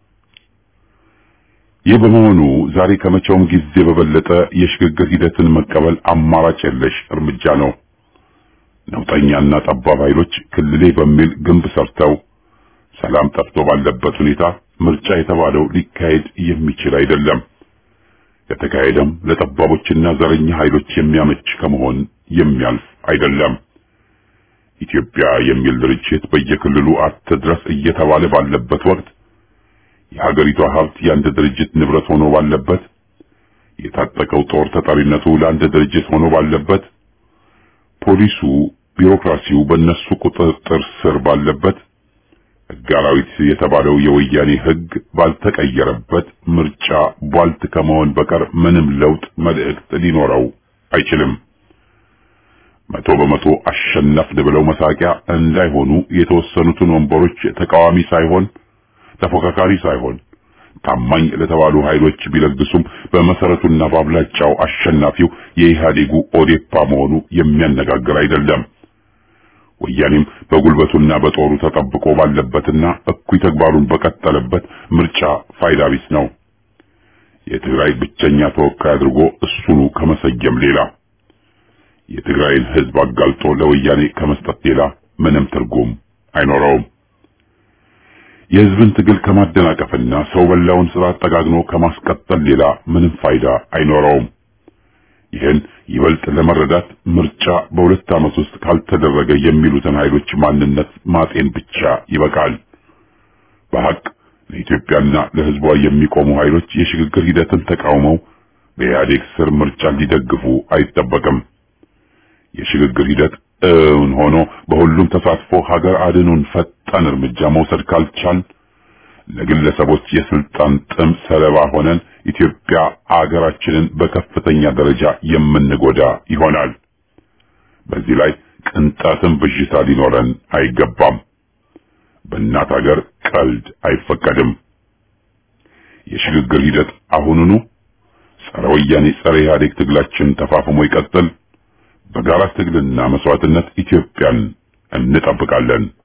ይህ በመሆኑ ዛሬ ከመቼውም ጊዜ በበለጠ የሽግግር ሂደትን መቀበል አማራጭ የለሽ እርምጃ ነው። ነውጠኛና ጠባብ ኃይሎች ክልሌ በሚል ግንብ ሰርተው ሰላም ጠፍቶ ባለበት ሁኔታ ምርጫ የተባለው ሊካሄድ የሚችል አይደለም። የተካሄደም ለጠባቦችና ዘረኛ ኃይሎች የሚያመች ከመሆን የሚያልፍ አይደለም። ኢትዮጵያ የሚል ድርጅት በየክልሉ አትድረስ እየተባለ ባለበት ወቅት የሀገሪቷ ሀብት የአንድ ድርጅት ንብረት ሆኖ ባለበት፣ የታጠቀው ጦር ተጠሪነቱ ለአንድ ድርጅት ሆኖ ባለበት፣ ፖሊሱ፣ ቢሮክራሲው በእነሱ ቁጥጥር ስር ባለበት፣ ሕግ አራዊት የተባለው የወያኔ ሕግ ባልተቀየረበት ምርጫ ቧልት ከመሆን በቀር ምንም ለውጥ መልእክት ሊኖረው አይችልም። መቶ በመቶ አሸነፍን ብለው መሳቂያ እንዳይሆኑ የተወሰኑትን ወንበሮች ተቃዋሚ ሳይሆን ተፎካካሪ ሳይሆን ታማኝ ለተባሉ ኃይሎች ቢለግሱም በመሰረቱና በአብላጫው አሸናፊው የኢህአዴጉ ኦዴፓ መሆኑ የሚያነጋግር አይደለም። ወያኔም በጉልበቱና በጦሩ ተጠብቆ ባለበትና እኩይ ተግባሩን በቀጠለበት ምርጫ ፋይዳ ቢስ ነው። የትግራይ ብቸኛ ተወካይ አድርጎ እሱኑ ከመሰየም ሌላ የትግራይን ህዝብ አጋልጦ ለወያኔ ከመስጠት ሌላ ምንም ትርጉም አይኖረውም። የህዝብን ትግል ከማደናቀፍና ሰው በላውን ስርዓት ጠጋግኖ ከማስቀጠል ሌላ ምንም ፋይዳ አይኖረውም። ይህን ይበልጥ ለመረዳት ምርጫ በሁለት ዓመት ውስጥ ካልተደረገ የሚሉትን ኃይሎች ማንነት ማጤን ብቻ ይበቃል። በሐቅ ለኢትዮጵያና ለህዝቧ የሚቆሙ ኃይሎች የሽግግር ሂደትን ተቃውመው በኢህአዴግ ስር ምርጫ ሊደግፉ አይጠበቅም። የሽግግር ሂደት እውን ሆኖ በሁሉም ተሳትፎ ሀገር አድኑን ፈጣን እርምጃ መውሰድ ካልቻል ለግለሰቦች የስልጣን ጥም ሰለባ ሆነን ኢትዮጵያ አገራችንን በከፍተኛ ደረጃ የምንጎዳ ይሆናል። በዚህ ላይ ቅንጣትም ብዥታ ሊኖረን አይገባም። በእናት ሀገር ቀልድ አይፈቀድም። የሽግግር ሂደት አሁኑኑ ጸረ ወያኔ ጸረ ኢህአዴግ ትግላችን ተፋፍሞ ይቀጥል። በጋራ ትግልና መስዋዕትነት ኢትዮጵያን እንጠብቃለን።